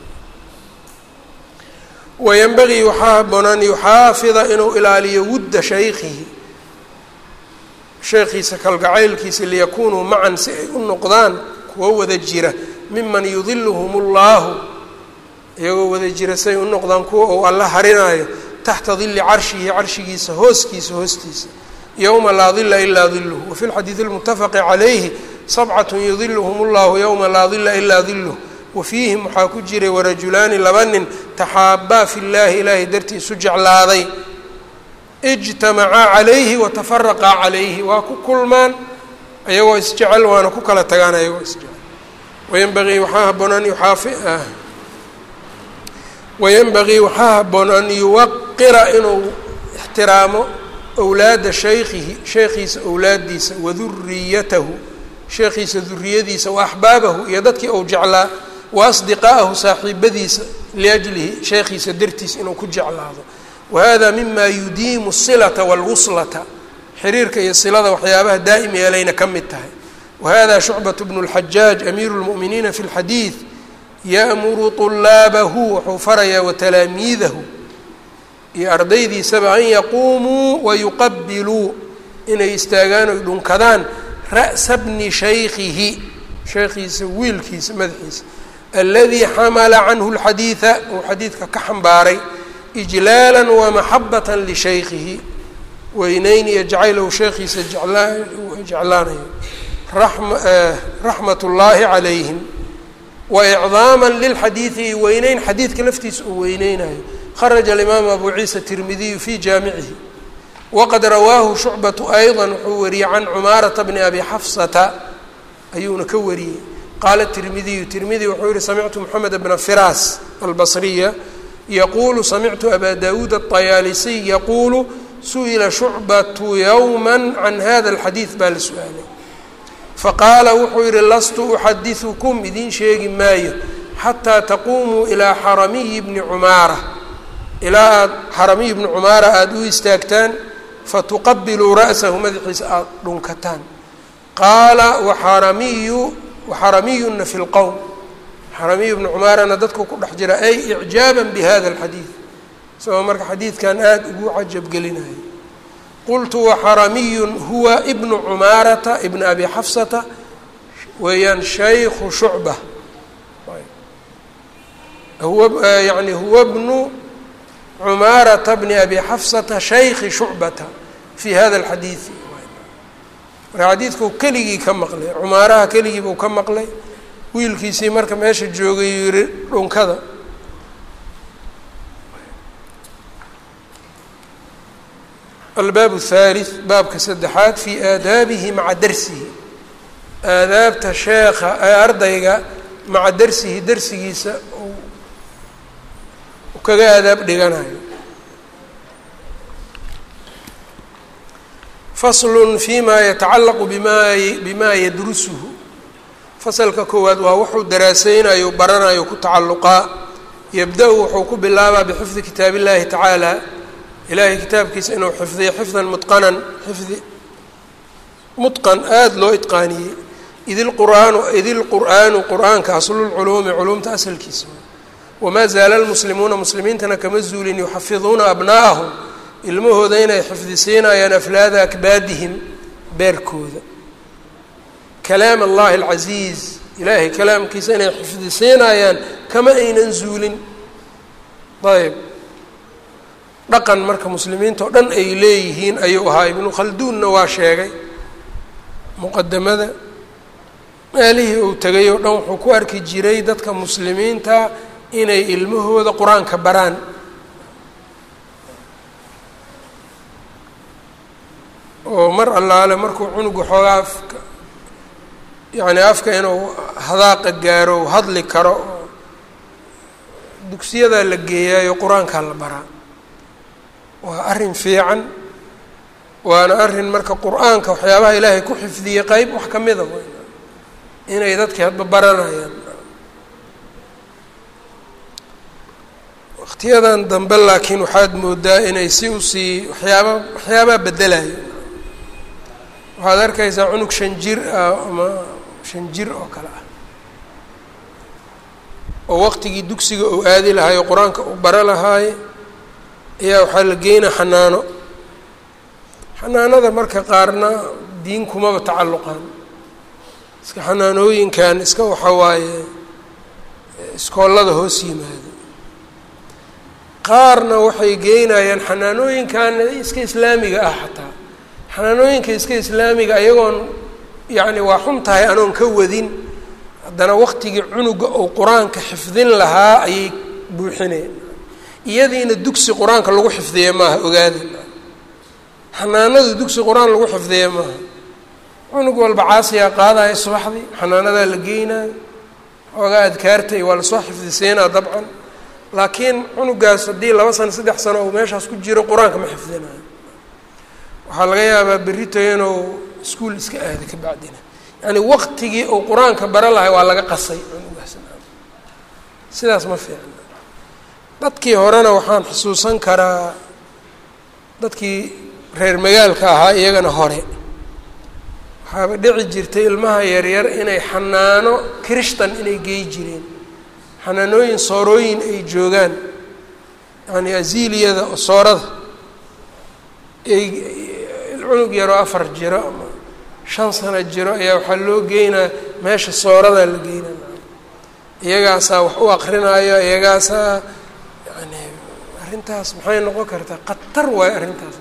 wayanbagii waxaa haboon an yuxaafida inuu ilaaliyo wudda shaykhihi sheekhiisa kalgacaylkiisa liyakunuu macan si ay u noqdaan kuwo wada jira miman yudiluhum اllahu iyagoo wada jira si ay u noqdaan kuwa uu alla harinaayo taxta dili carshihi carshigiisa hooskiisa hoostiisa yowma laa dila ilaa diluh wafi lxadiidi اlmutafaqi calayhi sabcat yudiluhum اllahu yowma laa dila ilaa diluh wafiihim waxaa ku jiray warajulaani laba nin taxaabaa fi llaahi ilaahay dartii isu jeclaaday ijtamacaa calayhi watafaraqaa calayhi waa ku kulmaan ayagoo isjecel waana ku kala tagaan ayagoo isjecel wayanbagii waxaa haboon an yuxaafi wayanbagii waxaa haboon an yuwaqira inuu ixtiraamo owlaada shaykhihi sheekhiisa owlaadiisa waduriyatahu sheekhiisa duriyadiisa wa axbaabahu iyo dadkii uu jeclaa wa asdiqaa'ahu saaxiibadiisa liajlihi sheekhiisa dartiis inuu ku jeclaado wa hada mima yudiimu silata wاlwuslata xiriirka iyo silada waxyaabaha daa'im yeelayna ka mid tahay wa hada shucbaة bnu اlxajaaj amiiru اlmu'miniina fi اlxadiid ya'muru طulaabahu wuxuu farayaa watalaamiidahu iyo ardaydiisaba an yaquumuu wayuqabiluu inay istaagaan oy dhunkadaan ra'sa bni shaykihi sheekhiisa wiilkiisa madaxiisa aladii xamala canhu اlxadiida uu xadiidka ka xambaaray ijlaala wamaxabata lishaykihi weyneyn iyo jacaylow sheekhiisa jeclaanayo raxmat اllaahi calayhim waicdaama lilxadiidi iyo weyneyn xadiidka laftiisa uu weyneynayo kharaja alimaamu abu ciisa tirmidiyu fi jaamicihi waqad rawaahu shucbatu ayضa wuxuu wariyey can cumaarata bni abi xafsata ayuuna ka wariyey qaala tirmidiyu tirmidi wuxuu yihi samictu moxamed bna firaas albasriya yaquulu samictu aba dawuud aطayaalisiy yaquulu su-ila shucbatu yowma can hada alxadiid baa la su-aalay faqaala wuxuu yihi lastu uxadiثukum idiin sheegi maayo xataa taquumuu ilaa xaramiyi bni cumaara ilaa aada xaramiyi bni cumaara aada u istaagtaan fatuqabiluu ra'sahu madaxiisa aada dhunkataan qaala waxaramiyu waxaramiyuna fi lqowm xaramiyu bni cumaarana dadku ku dhex jira ay icjaaba bihada alxadiid isagoo marka xadiidkan aada ugu cajabgelinayo qultu waxaramiyun huwa ibnu cumaarata ibna abi xafsata weeyaan shaykhu shucba huwa yani huwa bnu cumaarata bni abi xafsata shayki shucbata fi hada alxadiidi marka xadiidkuu keligii ka maqlay cumaaraha keligii buu ka maqlay wiilkiisii marka meesha joogay yihi dhunkada albaab الthalith baabka saddexaad fi aadaabihi maca darsihi aadaabta sheekha ee ardayga maca darsihi darsigiisa u kaga aadaab dhiganayo fasl fima yatacalaqu bima bima yadrusuhu fasalka koowaad waa wuxuu daraaseynayo baranayo ku tacalluqaa yabda-u wuxuu ku bilaabaa bixifdi kitaab illahi tacaala ilaahay kitaabkiisa inuu xifdiyo xifdan mutqanan xifdi mutqan aada loo itqaaniyey id ilqur'aanu id ilqur'aanu qur'aanka aslulculuumi culuumta asalkiisa wamaa zaala lmuslimuuna muslimiintana kama zuulin yuxafiduuna abnaa'ahum ilmahooda inay xifdisiinayaan aflaada akbaadihim beerkooda kalaam allahi alcasiiz ilaahay kalaamkiisa inay xifdisiinayaan kama aynan zuulin ayb dhaqan marka muslimiinta oo dhan ay leeyihiin ayuu ahaa ibnu khalduunna waa sheegay muqadamada meelihii uu tegay oo dhan wuxuu ku arki jiray dadka muslimiinta inay ilmahooda qur-aanka baraan oo mar allaale markuu cunuga xoogaa afka yacni afka inuu hadaaqa gaaro u hadli karo oo dugsiyadaa la geeyaayo qur-aankaa la baraa waa arrin fiican waana arrin marka qur-aanka waxyaabaha ilaahay ku xifdiyey qeyb wax ka mida inay dadkii hadba baranayaan waqtiyadan dambe laakiin waxaad moodaa inay si usii waxyaaba waxyaabaa bedelayo waxaad arkaysaa cunug shan jir ah ama shan jir oo kale ah oo waqtigii dugsiga uu aadi lahaay oo qur-aanka uu bara lahaay ayaa waxaa la geynaa xanaano xanaanada marka qaarna diin kumaba tacalluqaan iska xanaanooyinkan iska waxa waaye iskoollada hoos yimaado qaarna waxay geynayaan xanaanooyinkan iska islaamiga ah xataa xanaanooyinka iska islaamiga ayagoon yacni waa xun tahay anoon ka wadin haddana waqtigii cunuga uu qur-aanka xifdin lahaa ayay buuxineen iyadiina dugsi qur-aanka lagu xifdiye maaha ogaada xanaanadu dugsi qur-aan lagu xifdiye maaha cunug walba caasiyaa qaadaya subaxdii xanaanadaa la geynaayo xoogaa adkaartay waa lasoo xifdisiinaa dabcan laakiin cunugaas haddii laba sano saddex sano uu meeshaas ku jiro qur-aanka ma xifdinayo waxaa laga yaabaa berrito inuu iskuol iska aado ka bacdina yani waqtigii uu qur-aanka bara lahay waa laga qasay cunugaas sidaas ma fiicna dadkii horena waxaan xusuusan karaa dadkii reer magaalka ahaa iyagana hore waxaaba dhici jirtay ilmaha yaryar inay xanaano kirishtan inay gey jireen xanaanooyin soorooyin ay joogaan yani aziliyada oo soorada ay cunug yaroo afar jiro ama shan sano jiro ayaa waxaa loo geynaa meesha sooradaa la geynaa iyagaasaa wax u akrinaayo iyagaasaa yani arrintaas maxay noqon kartaa khatar waayo arrintaas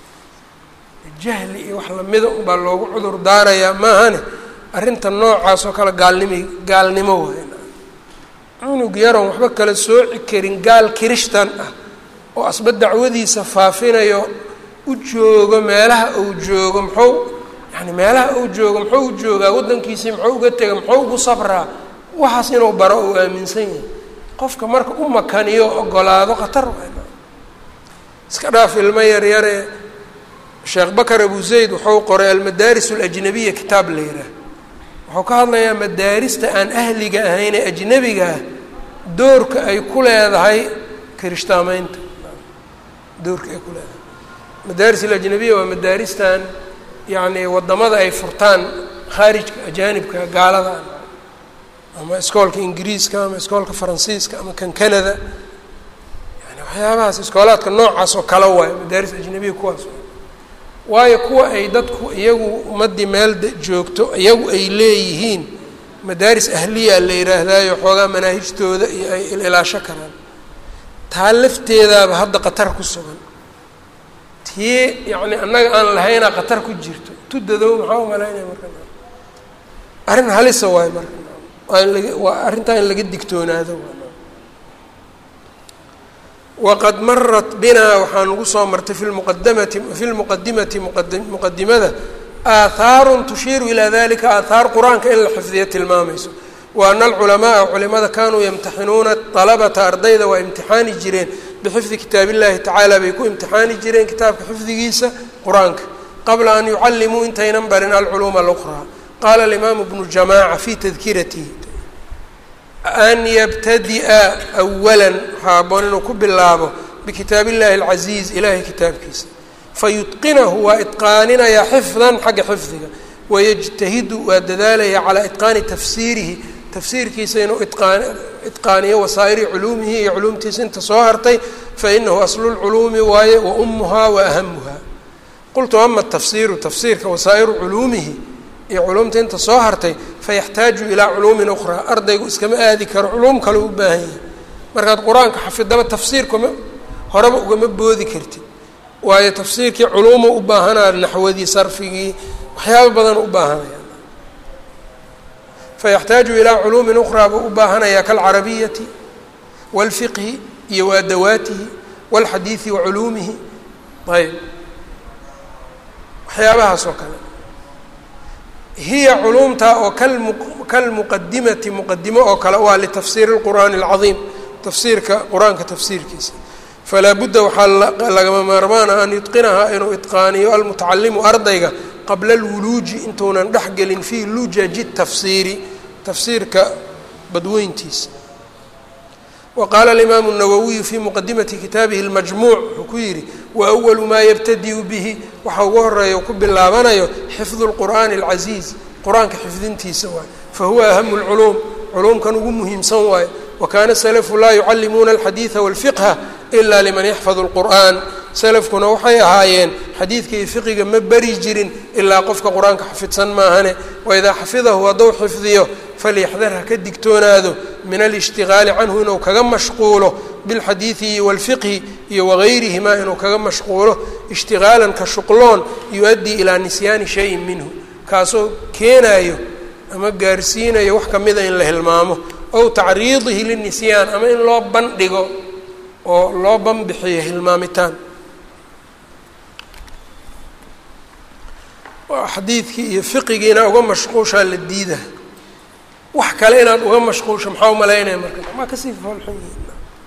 jahli iyo wax lamida unbaa loogu cudur daarayaa maahane arrinta noocaas oo kale gaalnimi gaalnimo waay cunug yaroon waxba kala sooci karin gaal kirishtan ah oo asba dacwadiisa faafinayo u joogo meelaha uu joogo muxuu yani meelaha uu joogo muxuu u joogaa waddankiisii muxuu uga tega muxuu ugu sabraa waxaas inuu baro uu aaminsan yahay qofka marka u makaniyo ogolaado khatar waay iska dhaaf ilmo yaryare sheekh bakar abu zayd wuxuu qoray almadaaris alajnabiya kitaab la yidhaah wuxuu ka hadlayaa madaarista aan ahliga ahayn ee ajnebigaah doorka ay ku leedahay kirishtaamaynta doorka ay ku leedahay madaaris alajnabiya waa madaaristan yacni waddamada ay furtaan khaarijka ajaanibka gaalada ama iskoolka ingiriiska ama iskoolka faransiiska ama kan canada yani waxyaabahaas iskoolaadka noocaas oo kale waayo madaaris ajnabiya kuwaas waayo kuwa ay dadku iyagu ummaddii meel joogto iyagu ay leeyihiin madaaris ahliya la yidhaahdaayo xoogaa manaahijtooda iyo ay ilaasho karaan taa lafteedaaba hadda qatar ku sugan tii yacni annaga aan lahaynaa qatar ku jirto tudadow maxaa umalaynaya marka arrin halisa waayo marka waa in laga waa arrintaa in laga digtoonaado waqad marat binaa waxaa nagu soo martay fi lmuqadamati fi lmuqadimati muqadimada aathaarun tushiiru ilaa dalika aathaar qur-aanka in la xifdiyo tilmaamayso wa ana alculamaaa culimada kanuu yamtaxinuuna dalabata ardayda waa imtixaani jireen bixifdi kitaab illahi tacaala bay ku imtixaani jireen kitaabka xifdigiisa qur-aanka qabla an yucallimuu intaynan barin alculuuma aluqraa qaala alimaamu bnu jamaaca fi tadkiratihi an yabtadi'a awala waxaa aboon inuu ku bilaabo bikitaab illahi alcasiiz ilahay kitaabkiisa fayutqinahu waa itqaaninayaa xifdan xagga xifdiga wayajtahidu waa dadaalaya calaa itqaani tafsiirihi tafsiirkiisa inuu iqaan itqaaniyo wasaa'iri culuumihi iyo culuumtiisa inta soo hartay fainahu aslu lculuumi waaye wa umuhaa wa ahamuha qultu ama tafsiiru tafsiirka wasaa'iru culuumihi iyo culuumta inta soo hartay fayaxtaaju ilaa culuumin ukhraa ardaygu iskama aadi karo culuum kale u baahan yahay markaad qur-aanka xafidaba tafsiirkama horeba ugama boodi kartid waayo tafsiirkii culuuma u baahanaa naxwadii sarfigii waxyaaba badan u baahanaya fayaxtaaju ilaa culuumin ukhraa buu u baahanayaa kaalcarabiyati waalfiqhi iyo waadawaatihi waalxadiidi wa culuumihi ayb waxyaabahaas oo kale hiya culuumtaa oo kalmu kalmuqadimati muqadimo oo kale waa litafsiiri اlqur'aani اlcadiim tafsiirka qur-aanka tafsiirkiisa falaa budda waxaa lagama maarmaana an yutqinahaa inuu itqaaniyo almutacalimu ardayga qabla alwuluuji intuunan dhex gelin fii lujaji tafsiiri tafsiirka badweyntiisa wa qaala alimaamu الnawawiyu fii muqadimati kitaabihi اlmajmuuc wuxuu ku yidhi wa awalu maa yabtadiu bihi waxa ugu horeeya ku bilaabanayo xifdu اlqur'aani اlcasiiz qur-aanka xifdintiisa waaye fahuwa ahamu اlculuum culuumkan ugu muhiimsan waaye wakaana salafu laa yucallimuuna alxadiida walfiqha ila liman yaxfadu اlqur'an salafkuna waxay ahaayeen xadiidka iyo fiqiga ma beri jirin ilaa qofka qur-aanka xafidsan maahane waidaa xafidahu hadduu xifdiyo falyaxdar ha ka digtoonaado min alishtigaali canhu inuu kaga mashquulo bilxadiidi waalfiqhi iyo wagayrihimaa inuu kaga mashquulo ishtigaalan ka shuqloon yu-addii ilaa nisyaani shayin minhu kaasoo keenayo ama gaarsiinayo wax kamida in la hilmaamo ow tacriidihi linisyaan ama in loo bandhigo oo loo banbixiyo hilmaamitaan xadiidkii iyo fiqigiina uga mashquushaa la diida wax kale inaad uga mashquusho maxaa umalaynaya marka maa kasii foolxun yihin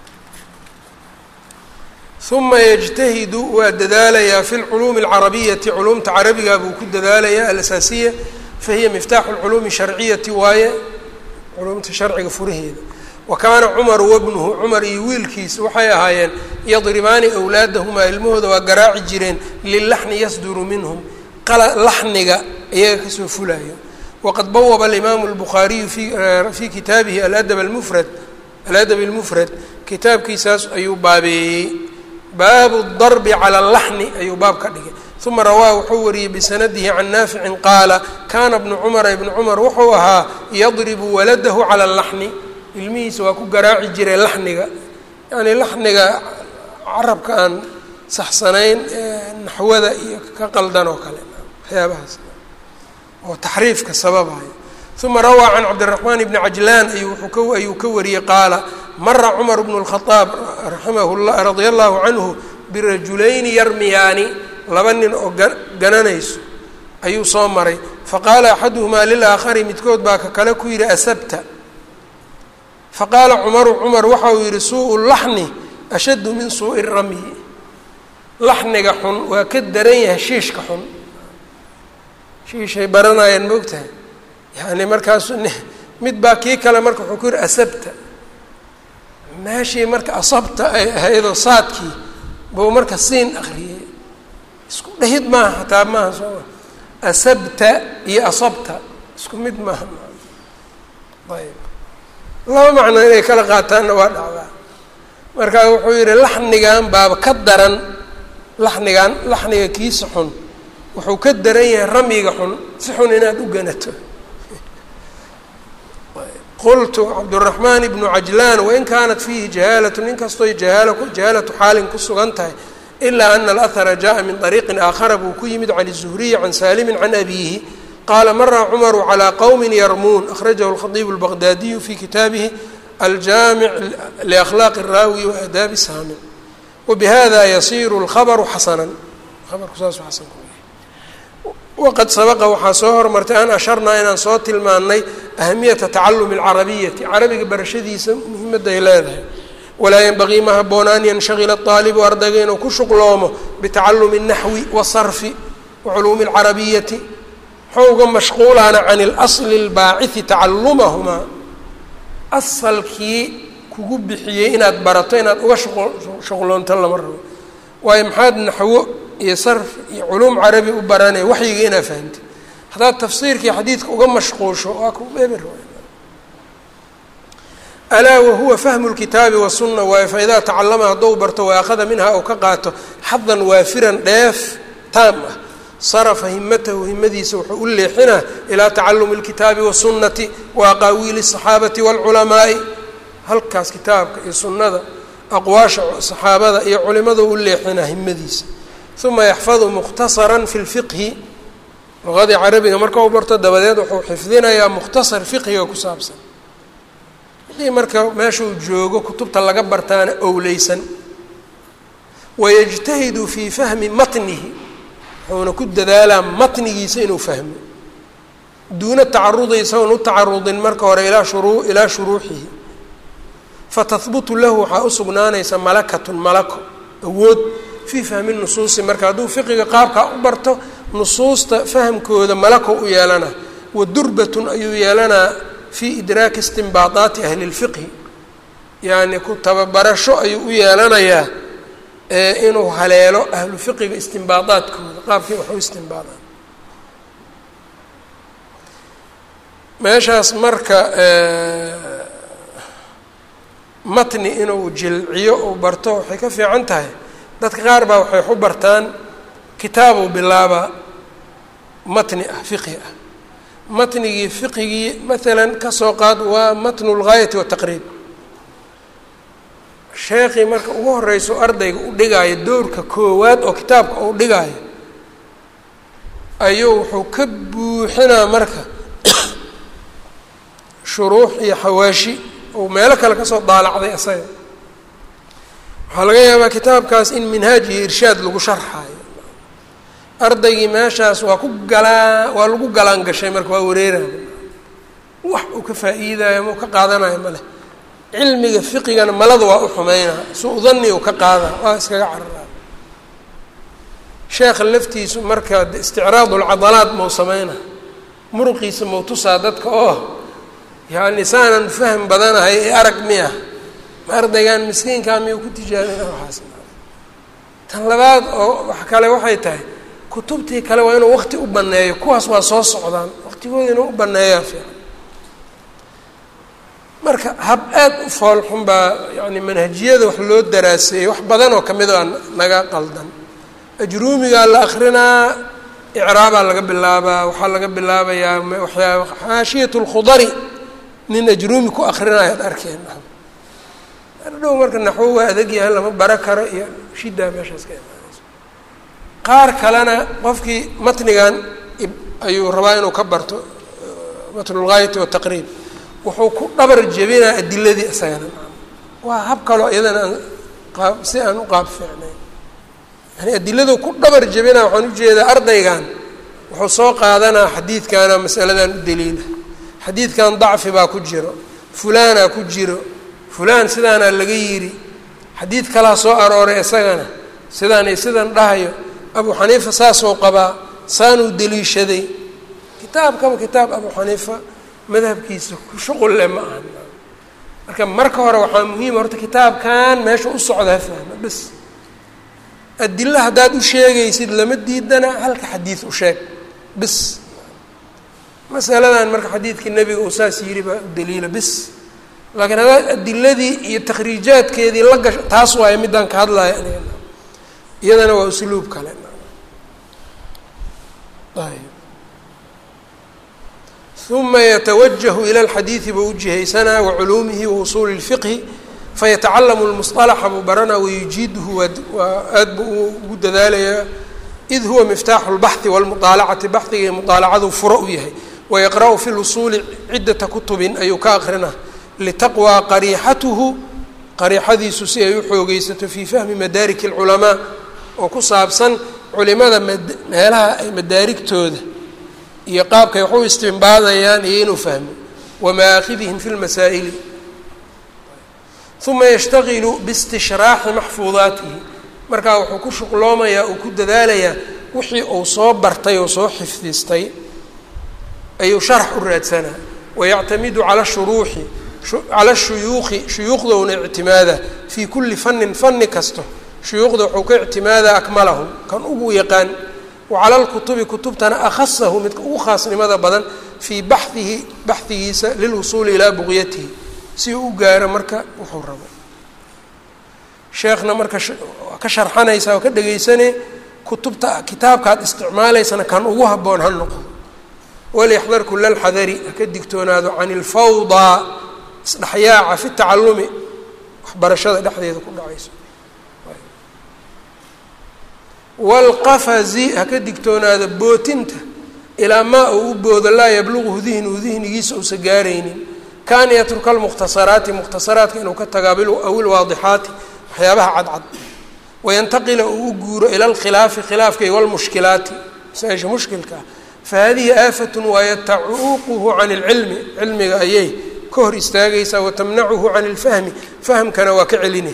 uma yajtahidu waa dadaalayaa fi lculuumi alcarabiyati culuumta carabiga buu ku dadaalayaa alasaasiya fahiya miftaaxu lculuumi sharciyati waaye culumta sharciga furaheeda wa kaana cumaru wabnuhu cumar iyo wiilkiis waxay ahaayeen yadribaani awlaadahumaa ilmahooda waa garaaci jireen lilaxni yasduru minhum laxniga iyaga kasoo fulayo waqad bawaba alimaamu lbukhaariyu fii kitaabihi aladab almufrad aladab almufrad kitaabkiisaas ayuu baabeeyey baabu darbi cala alaxni ayuu baab ka dhigay uma rawaa wuxuu wariyey bisanadihi can naaficin qaala kaana bnu cumara ibnu cumar wuxuu ahaa yadribu waladahu cala alaxni ilmihiisa waa ku garaaci jiray laxniga yacnii laxniga carabka aan saxsanayn naxwada iyo ka qaldan oo kale waxyaabahaas oo taxriifka sababayo uma rawaa can cabdiraxmaan bni cajlaan ayuu ayuu ka wariyey qaala mara cumar bnu lkhadaab raximahu la radia allahu canhu birajulayni yarmiyaani laba nin oo gananayso ayuu soo maray faqaala axaduhumaa lilaakhari midkood baa ka kale ku yidhi asabta faqaala cumaru cumar waxa uu yidhi suu laxni ashaddu min suu'i ramyi laxniga xun waa ka daran yahay shiishka xun shiishay baranayaan moogtahay yani markaasu mid baa kii kale marka wuxuu ku yidhi asabta meeshii marka asabta ay ahaydoo saadkii buu marka siin akriyey isku dhehid maaha hataa maaha sooma asabta iyo asabta isku mid maaha ayb laba macno inay kala qaataanna waa dhacdaa marka wuxuu yidhi laxnigan baaba ka daran laxnigan laxniga kiisa xun wuxuu ka daran yahay ramyiga xun si xun inaad u ganato qultu cabduraxmaan ibnu cajlaan wain kaanat fiihi jahaalatu nin kastoy jahaal jahaalatu xaalin ku sugan tahay ilaa ana alahara jaءa min طariiqin aakhara buu ku yimid can الzuhriyi can saalimin can abiihi qaala mara cumaru calىa qowmi yarmuun akhrajahu اlkhadiibu اlbaqdaadiyu fi kitaabihi aljaamic liakhlaaqi الraawi waadaabi saami wabihada yasiru اlkhabru xasanan abarku saasu xasan ku waqad sabaqa waxaa soo hormartay an asharnaa inaan soo tilmaannay ahamiyata tacalumi alcarabiyati carabiga barashadiisa muhiimadda ay leedahay walaa yenbagii ma habboona an yanshagila aalibu ardayga inuu ku shuqloomo bitacalumi اnaxwi wasarfi waculuumi اlcarabiyati muxuu uga mashquulaana can اlasli اlbaacihi tacalumahumaa asalkii kugu bixiyey inaad barato inaad uga shuqloonto lama rabo waayo maxaad naxwo iyo sarf iyo culuum carabi u baranaya waxyiga inaa fahamtid haddaad tafsiirkii xadiidka uga mashquusho waa ku eber alaa wahuwa fahmu lkitaabi wasunna waayo faidaa tacalama haddou barto waakhada minha ou ka qaato xadan waafiran dheef taam ah sarafa himatahu himadiisa wuxuu u leexinaa ilaa tacalumi اlkitaabi wasunnati wa aqaawiili الصaxaabati wاlculamaa'i halkaas kitaabka iyo sunnada aqwaasha saxaabada iyo culimada u leexinaa himadiisa uma yaxfadu mukhtasaran fi lfiqhi luqadii carabiga marka u barto dabadeed wuxuu xifdinayaa mukhtasar fiqhiga ku saabsan haddii marka meeshuu joogo kutubta laga bartaana owleysan wayajtahidu fii fahmi matnihi wuxuuna ku dadaalaa matnigiisa inuu fahmo duuna tacarudi isagoon u tacarudin marka hore ilaa shuruu ilaa shuruuxihi fatahbutu lahu waxaa u sugnaanaysa malakatun malako awood fii fahmi nusuusi marka hadduu fiqiga qaabkaa u barto nusuusta fahamkooda malako u yeelanaa wa durbatun ayuu yeelanaa fii idraaki istimbaadaati ahli lfiqhi yacni ku tababarasho ayuu u yeelanayaa inuu haleelo ahlu fiqiga istimbaadaadkooda qaabkii wax u istimbaadaan meeshaas marka matni inuu jilciyo uu barto waxay ka fiican tahay dadka qaar baa waxay waxu bartaan kitaabu bilaaba matni ah fiqhi ah matnigii fiqigii maalan kasoo qaad waa matnu lgaayati wataqriib sheekii marka ugu horeyso ardayga u dhigaayo doorka koowaad oo kitaabka uu dhigaayo ayuu wuxuu ka buuxinaa marka shuruux iyo xawaashi uu meelo kale kasoo daalacday isaga waxaa laga yaabaa kitaabkaas in minhaaj iyo irshaad lagu sharxaayo ardaygii meeshaas waa ku galaa waa lagu galaan gashay marka waa wareeraya wax uu ka faa'iidayo ma u ka qaadanayo ma leh cilmiga fiqigana malada waa u xumeynaa suu dani u ka qaada waa iskaga cararaa sheekha laftiisu marka isticraad ulcadalaad mau sameyna muruqiisa mawtusaa dadka oo yani saanan fahm badanahay ee arag miya ma ardaygan miskiinkaa miyuu ku tijaabina waxaas tan labaad oo wax kale waxay tahay kutubtii kale waa inuu waqti u baneeyo kuwaas waa soo socdaan waqtigooda inuu u baneeyaa fiican marka hab aad u foolxun baa yani manhajiyada wax loo daraaseeyey wax badan oo kamid a naga qaldan ajruumigaa la akrinaa icraabaa laga bilaabaa waxaa laga bilaabayaa waxyaa xaashiyat lkhudari nin ajruumi ku akrinayo ad arkeen dhow marka naxwo waa adag yahay lama bara karo iyo shidaa meeshaas ka imaanayso qaar kalena qofkii matnigan ayuu rabaa inuu ka barto matnulgaayati wataqriib wuxuu ku dhabar jebinaa adiladii isagana waa hab kaloo iyadana aan qaab si aan u qaab fiicnayn yani adiladu ku dhabar jebinaa waxaan ujeedaa ardaygan wuxuu soo qaadanaa xadiidkana masaladan u daliila xadiidkan dacfi baa ku jiro fulaanaa ku jiro fulaan sidaanaa laga yidhi xadiid kalaa soo arooray isagana sidaanay sidan dhahayo abu xaniifa saasoo qabaa saanuu deliishaday kitaabkaba kitaab abu xaniifa madhabkiisa shuqul leh ma aha marka marka hore waxaa muhiima horta kitaabkan meesha u socda ha fahma bas adilo haddaad u sheegaysid lama diidana halka xadiid u sheeg bis masaladan marka xadiidkii nebiga uu saas yidhi baa u daliila bis laakiin haddaad adiladii iyo takhriijaadkeedii la gasho taas waayo middaan ka hadlaya aniga iyadana waa usluub kale ayb uma yatawajahu ila alxadiidi buu ujihaysanaa waculuumihi wausuuli اlfiqhi fayatacalamu lmusطalaxa buu baranaa wayujiiduhu waa aad buu ugu dadaalayaa id huwa miftaaxu اlbaxhi wاlmuطaalacati baxdiga iyo muطaalacadu furo u yahay wayaqra'u fi lusuuli ciddata kutubin ayuu ka aqrinaa litaqwى qariixatuhu qariixadiisu si ay u xoogeysato fii fahmi madaarik اlculamaa oo ku saabsan culimada meelaha ay madaarigtooda iyo qaabkay wax u istimbaadayaan iyo inuu fahmo wamaaakhidihim fi lmasaa'ili uma yashtagilu biistishraaxi maxfuudaatihi markaa wuxuu ku shuqloomayaa uu ku dadaalayaa wixii uu soo bartay oo soo xifdistay ayuu sharax u raadsanaa wayactamidu cala shuruuxi cala shuyuuqi shuyuuqdowna ictimaada fii kulli fannin fanni kasto shuyuuqda wuxuu ka ictimaadaa akmalahum kan ugu yaqaan wacala lkutubi kutubtana akhasahu midka ugu khaasnimada badan fii baxihi baxigiisa lilwusuuli ilaa buqyatihi si uu u gaaro marka wuxuu rabo sheekhna marka ka sharxanaysa oo ka dhegaysane kutubta kitaabkaad isticmaalaysana kan ugu habboon ha noqdo walyaxdar kula alxadari haka digtoonaado can ilfawdaa isdhexyaaca fi tacalumi waxbarashada dhexdeeda ku dhacayso waalqafazi haka digtoonaado bootinta ilaa maa uu u boodo laa yabluguhu dihnuhu dihnigiisa uusa gaaraynin kaan yatruka almukhtasaraati mukhtasaraadka inuu ka taga aw ilwaadixaati waxyaabaha cadcad wayantaqila uu u guuro ila alkhilaafi khilaafka iyo walmushkilaati masaa-isha mushkilka ah fahadihi aafatun waayo tacuuquhu can ilcilmi cilmiga ayay ka hor istaagaysaa watamnacuhu can ilfahmi fahmkana waa ka celinay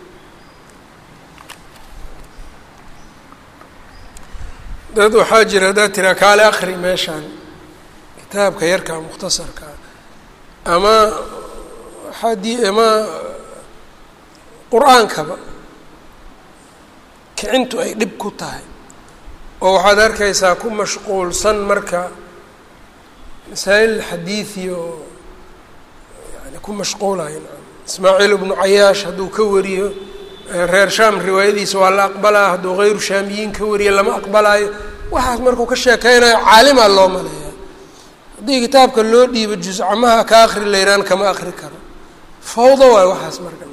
dad waxaa jira haddaad tiraa kaale akri meeshaan kitaabka yarkaa mukhtasarkaa ama xadii ama qur-aankaba kicintu ay dhib ku tahay oo waxaad arkaysaa ku mashquulsan marka masaa'il xadiidi oo yani ku mashquulayo ismaaciil ibnu cayaash hadduu ka wariyo reer shaam riwaayadiisa waa la aqbalaa hadduu hayru shaamiyiin ka wariyo lama aqbalaayo waxaas markuu ka sheekeynayo caalimaa loo maleeya haddii kitaabka loo dhiibo juscamaha ka akri layraan kama akri karo fawdo waay waxaas marka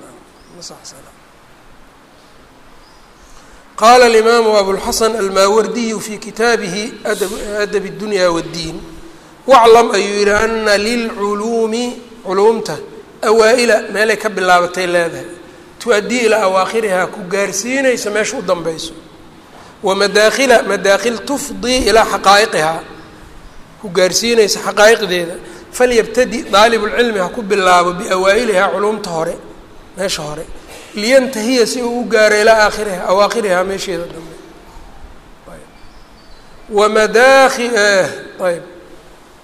qaala alimaamu abulxasan almaawardiyu fi kitaabihi adab اdunya wاddiin waclam ayuu yihi ana lilculuumi culuumta awaa-ila meelay ka bilaabatay leedahay tu-addii ilaa awaakhirihaa ku gaarsiinaysa meesha u danbeyso wa madaakhila madaakhil tufdii ilaa xaqaa'iqihaa ku gaarsiinaysa xaqaa'iqdeeda falyabtadi daalibulcilmi ha ku bilaabo biawaa'ilihaa culuumta hore meesha hore liyantahiya si uu u gaaro ilaa aakhiriha awaakhirihaa meesheeda dambe wamadaahi ayb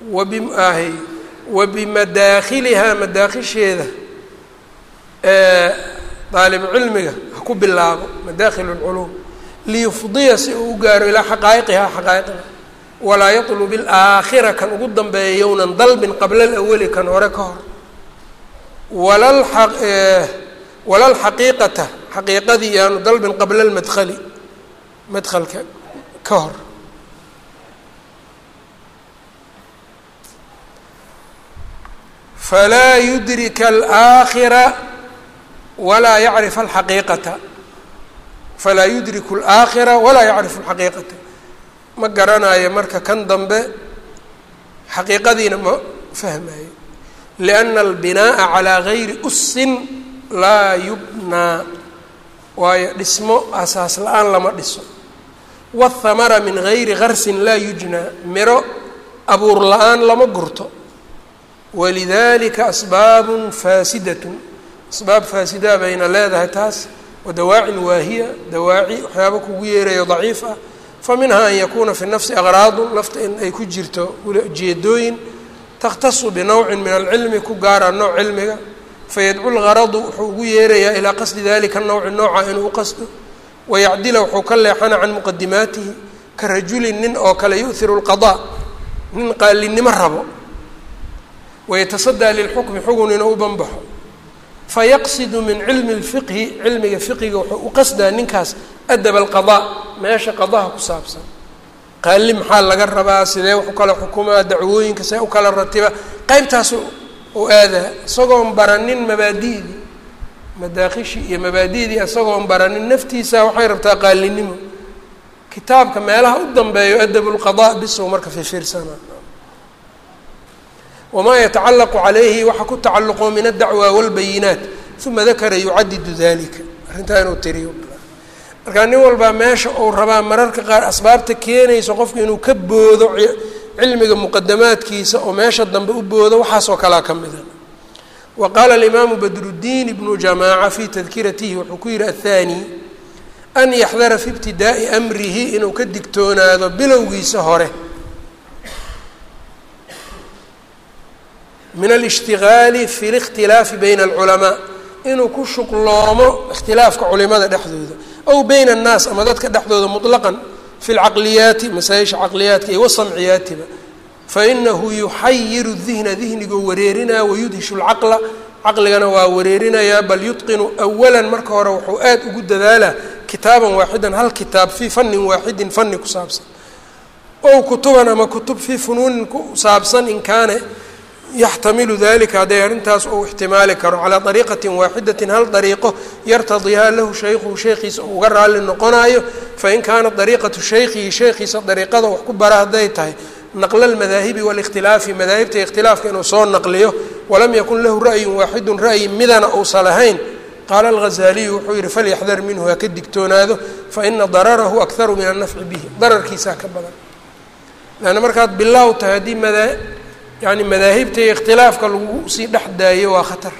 wabiahy wa bimadaakhilihaa madaakhilsheeda daalibu cilmiga ha ku bilaabo madaakhil اlculuum liyufdiya si uu u gaaro ilaa xaqaa'iqihaa xaqaa'iqda walaa yatlub ilaakhira kan ugu dambeeya yownan dalbin qabla alawali kan hore ka hor walalxaqiiqata xaqiiqadii yaanu dalbin qabla almadkhali madhalka ka hor falaa yudrika alaakhira walaa yacrif alxaqiiqata falaa yudriku alaakhira walaa yacrifu alxaqiiqata ma garanayo marka kan dambe xaqiiqadiina ma fahmayo lianna albinaa'a calaa gayri usin laa yubnaa waayo dhismo asaas la-aan lama dhiso waathamara min gayri garsin laa yujnaa miro abuur la-aan lama gurto walidalika asbaabun faasidatun asbaab faasidaa bayna leedahay taas wa dawaacin waahiya dawaaci waxyaaba kugu yeerayo daciif ah fa minhaa an yakuuna fi nafsi aqraadun nafta in ay ku jirto ujeedooyin takhtasu binowcin min alcilmi ku gaara nooc cilmiga fayadcu lgaradu wuxuu ugu yeerayaa ilaa qasdi dalika nawci nooca inuu u qasdo wayacdila wuxuu ka leexana can muqadimaatihi ka rajulin nin oo kale yu'hiru lqadaa nin qaalinimo rabo wayatasadaa lilxukmi xugun inuu u banbaxo fayaqsidu min cilmi lfiqhi cilmiga fiqiga wuxuu u qasdaa ninkaas adab alqadaa meesha qadaha ku saabsan qaali maxaa laga rabaa sidee wax u kala xukumaa dacwooyinka see u kala ratiba qeybtaas u aadaa isagoon baranin mabaadi'dii madaakhishii iyo mabaadi'dii isagoon baranin naftiisa waxay rabtaa qaalinimo kitaabka meelaha u dambeeyo adab lqadaa bisow marka fifiirsana wamaa yatacallaqu calayhi waxa ku tacalluqo min addacwa walbayinaat uma dakara yucadidu dalika arrintaa inuu tiriyo markaa nin walbaa meesha uu rabaa mararka qaar asbaabta keenayso qofku inuu ka boodo cilmiga muqadamaadkiisa oo meesha dambe u boodo waxaasoo kalea ka mida wa qaala alimaamu badruddiin ibnu jamaaca fii tadkiratihi wuxuu ku yihi athani an yaxdara fi ibtidaa'i amrihi inuu ka digtoonaado bilowgiisa hore min alishtigaali fi likhtilaafi bayna alculamaa inuu ku shuqloomo ikhtilaafka culimada dhexdooda aw bayna annaas ama dadka dhexdooda muطlaqan fi lcaqliyaati masaa-isha caqliyaadka iyo wasamciyaatiba fainahu yuxayiru dihna dihnigoo wareerinaya wayudhishu lcaqla caqligana waa wareerinayaa bal yutqinu awalan marka hore wuxuu aad ugu dadaalaa kitaaban waaxidan hal kitaab fii fanin waaxidin fani ku saabsan ow kutuban ama kutub fii funuunin ku saabsan in kaana yaxtamilu dalika hadday arrintaas uu ixtimaali karo calaa dariiqatin waaxidatin hal dariiqo yartadihaa lahu shaykhuhu sheekhiisa uu uga raalli noqonaayo fain kaanat dariiqatu shaykhihi sheekhiisa dariiqada wax ku bara hadday tahay naqla almadaahibi waalikhtilaafi madaahibta ikhtilaafka inuu soo naqliyo walam yakun lahu ra'yun waaxidun ra'yi midana uusan lahayn qaala alghazaaliyu wuxuu yihi falyaxdar minhu ha ka digtoonaado faina dararahu akharu min annafci bihi dararkiisaa ka badan leanna markaad bilaaw tahay haddii madaa yani madaahibta iyo ikhtilaafka lagu sii dhex daayo waa khatar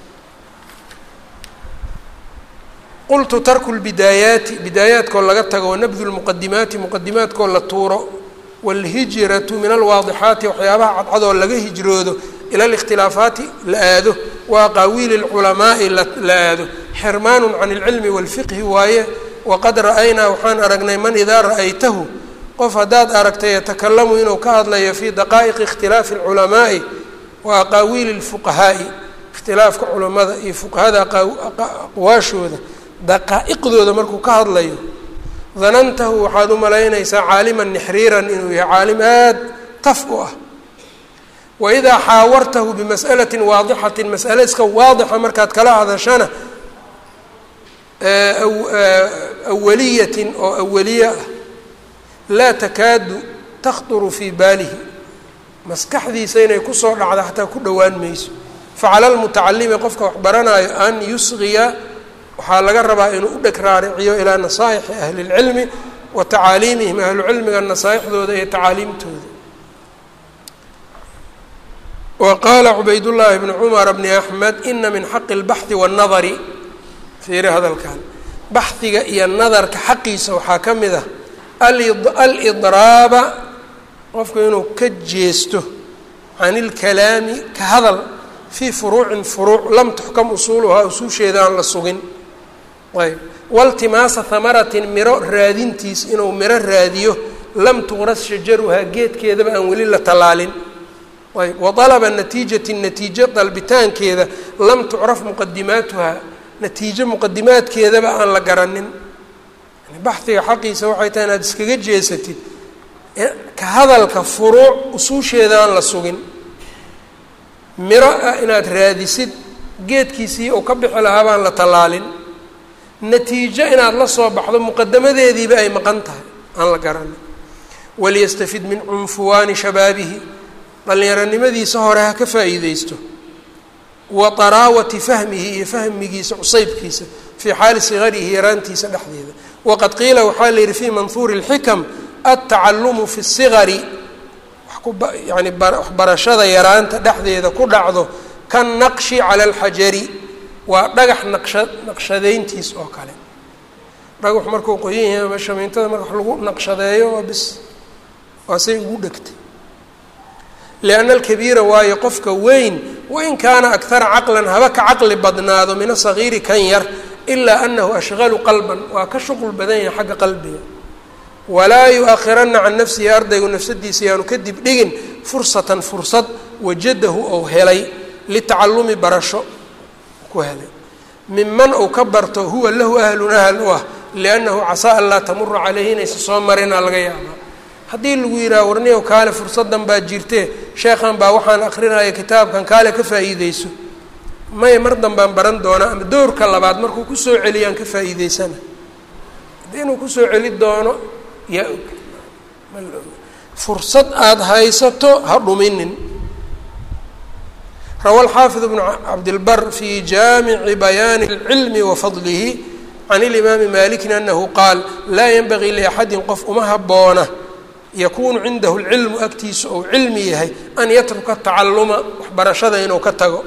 qultu tarku lbidaayaati bidaayaadkoo laga tago wanabdu lmuqadimaati muqadimaadkoo la tuuro wاlhijratu min alwaadixaati waxyaabaha cadcadoo laga hijroodo ila اlاkhtilaafaati la aado wa aqaawiili اlculamaai la aado xirmaanu can اlcilmi wاlfiqhi waaye waqad ra'aynaa waxaan aragnay man idaa ra'aytahu qof haddaad aragtay yatakalamu inuu ka hadlayo fii daqaa'iqi اkhtilaafi اlculamaa'i wa aqaawiili اlfuqahaa'i ikhtilaafka culamada iyo fuqahada aqwaashooda daqaa'iqdooda markuu ka hadlayo danantahu waxaad u malaynaysaa caaliman nixriiran inuu yahay caalim aad taf u ah waidaa xaawartahu bimas'alatin waadixatin mas'ale iska waadixa markaad kala hadashana awaliyatin oo awaliye ah laa takaadu takhturu fii baalihi maskaxdiisa inay kusoo dhacda xataa ku dhowaan mayso facala lmutacalimi qofka wax baranaayo an yusgiya waxaa laga rabaa inuu u dheg raariciyo ilaa nasaaixi ahli اlcilmi wa tacaaliimihim ahlucilmiga nasaaixdooda iyo tacaaliimtooda wa qaala cubaydullaahi bnu cumar bni axmed ina min xaqi اlbaxhi waاnnadari fiiri hadalkan baxhiga iyo nadarka xaqiisa waxaa ka mid ah alidraaba qofku inuu ka jeesto can ilkalaami ka hadal fii furuucin furuuc lam tuxkam usuuluhaa usuusheeda aan la sugin ayb waltimaasa hamaratin miro raadintiis inuu miro raadiyo lam tuqras shajaruhaa geedkeedaba aan weli la tallaalin ayb wa dalaba natiijati natiijo dalbitaankeeda lam tucraf muqadimaatuhaa natiijo muqadimaadkeedaba aan la garanin baxiga xaqiisa waxay tahay inaad iskaga jeesatid ka hadalka furuuc usuusheeda aan la sugin miro ah inaad raadisid geedkiisii uu ka bixi lahaa baan la tallaalin natiijo inaad la soo baxdo muqadamadeediiba ay maqan tahay aan la garanin waliyastafid min cunfuwaani shabaabihi dhallinyaronimadiisa hore ha ka faa'iideysto wa taraawati fahmihi iyo fahmigiisa cusaybkiisa fii xaali sigarihi yaraantiisa dhexdeeda waqad qiila waxaa la yidhi fii manhuuri اlxikam altacalumu fi الsigari yani waxbarashada yaraanta dhexdeeda ku dhacdo kannaqshi cala alxajari waa dhagax naqsha naqshadeyntiis oo kale dhagax markuu qoyan yahay ama shamiintada marka wax lagu naqshadeeyo waa bis waa say ugu dhegtay lianna alkabiira waayo qofka weyn wain kaana akara caqlan haba ka caqli badnaado min asagiiri kan yar ilaa anahu ashqalu qalban waa ka shuqul badan yahay xagga qalbiga walaa yu-akhirana can nafsihi ardaygu nafsadiisa yaanu kadib dhigin fursatan fursad wajadahu ou helay litacalumi barasho ku helay miman uu ka barto huwa lahu ahlun ahl u ah liannahu casaa an laa tamura caleyhi inaysa soo marinaa laga yaabaa haddii lagu yidhaha warniyow kaale fursadan baa jirtee sheekhan baa waxaan akrinaya kitaabkan kaale ka faa'iideyso maya mar danbaan baran doonaa ama doorka labaad markuu kusoo celiyaan ka faa'iideysana haddii inuu kusoo celi doono yaa og ma la og fursad aada haysato ha dhuminin rawa alxaafid bnu cabdilbar fi jaamici bayaani اlcilmi wa fadlihi can ilimaami malikin anahu qaal laa yanbagii liaxadin qof uma haboona yakunu cindahu lcilmu agtiisa ou cilmi yahay an yatruka tacaluma waxbarashada inuu ka tago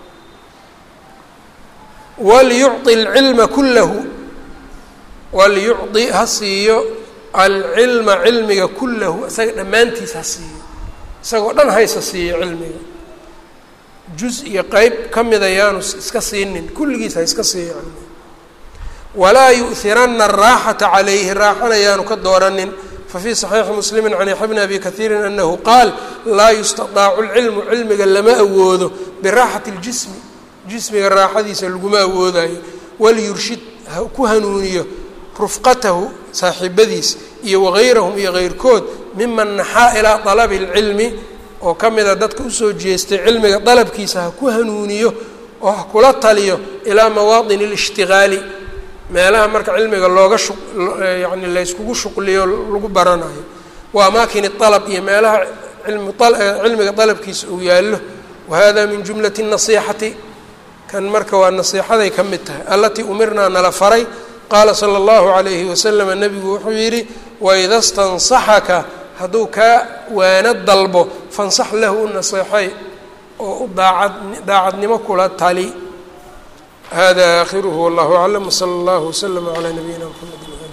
waliyucطi اlcilma kulahu waliyucطi ha siiyo alcilma cilmiga kulahu isaga dhammaantiis ha siiyo isagoo dhan haysa siiyo cilmiga juz iyo qeyb ka mida yaanu iska siinin kulligiis ha iska siiyo cilmiga walaa yu'hirana araaxata calayhi raaxana yaanu ka dooranin fafii صaxiixi muslimi can yaxya bni abi kaiirin anahu qaal laa yustaطaacu lcilmu cilmiga lama awoodo biraaxati اljismi jismiga raaxadiisa laguma awoodayo waliyurshid ku hanuuniyo rufqatahu saaxiibadiis iyo wagayrahum iyo keyrkood miman naxaa ilaa dalabi اlcilmi oo ka mida dadka usoo jeestay cilmiga dalabkiisa ha ku hanuuniyo oo ha kula taliyo ilaa mawaadin اlishtigaali meelaha marka cilmiga looga shu yani layskugu shuqliyo lagu baranayo wa amaakini alab iyo meelaha ilmi cilmiga dalabkiisa uu yaallo wahada min jumlati الnasiixati kan marka waa nasiixaday ka mid tahay alatii umirnaa nala faray qaala sala allahu calayhi wasalama nebigu wuxuu yidhi waida stansaxaka hadduu kaa waano dalbo fansax lahu u naseexay oo u daacad daacadnimo kula tali hada aakhiruhu wallahu aclam wsala allahu waslama calaa nabiyina mxamedi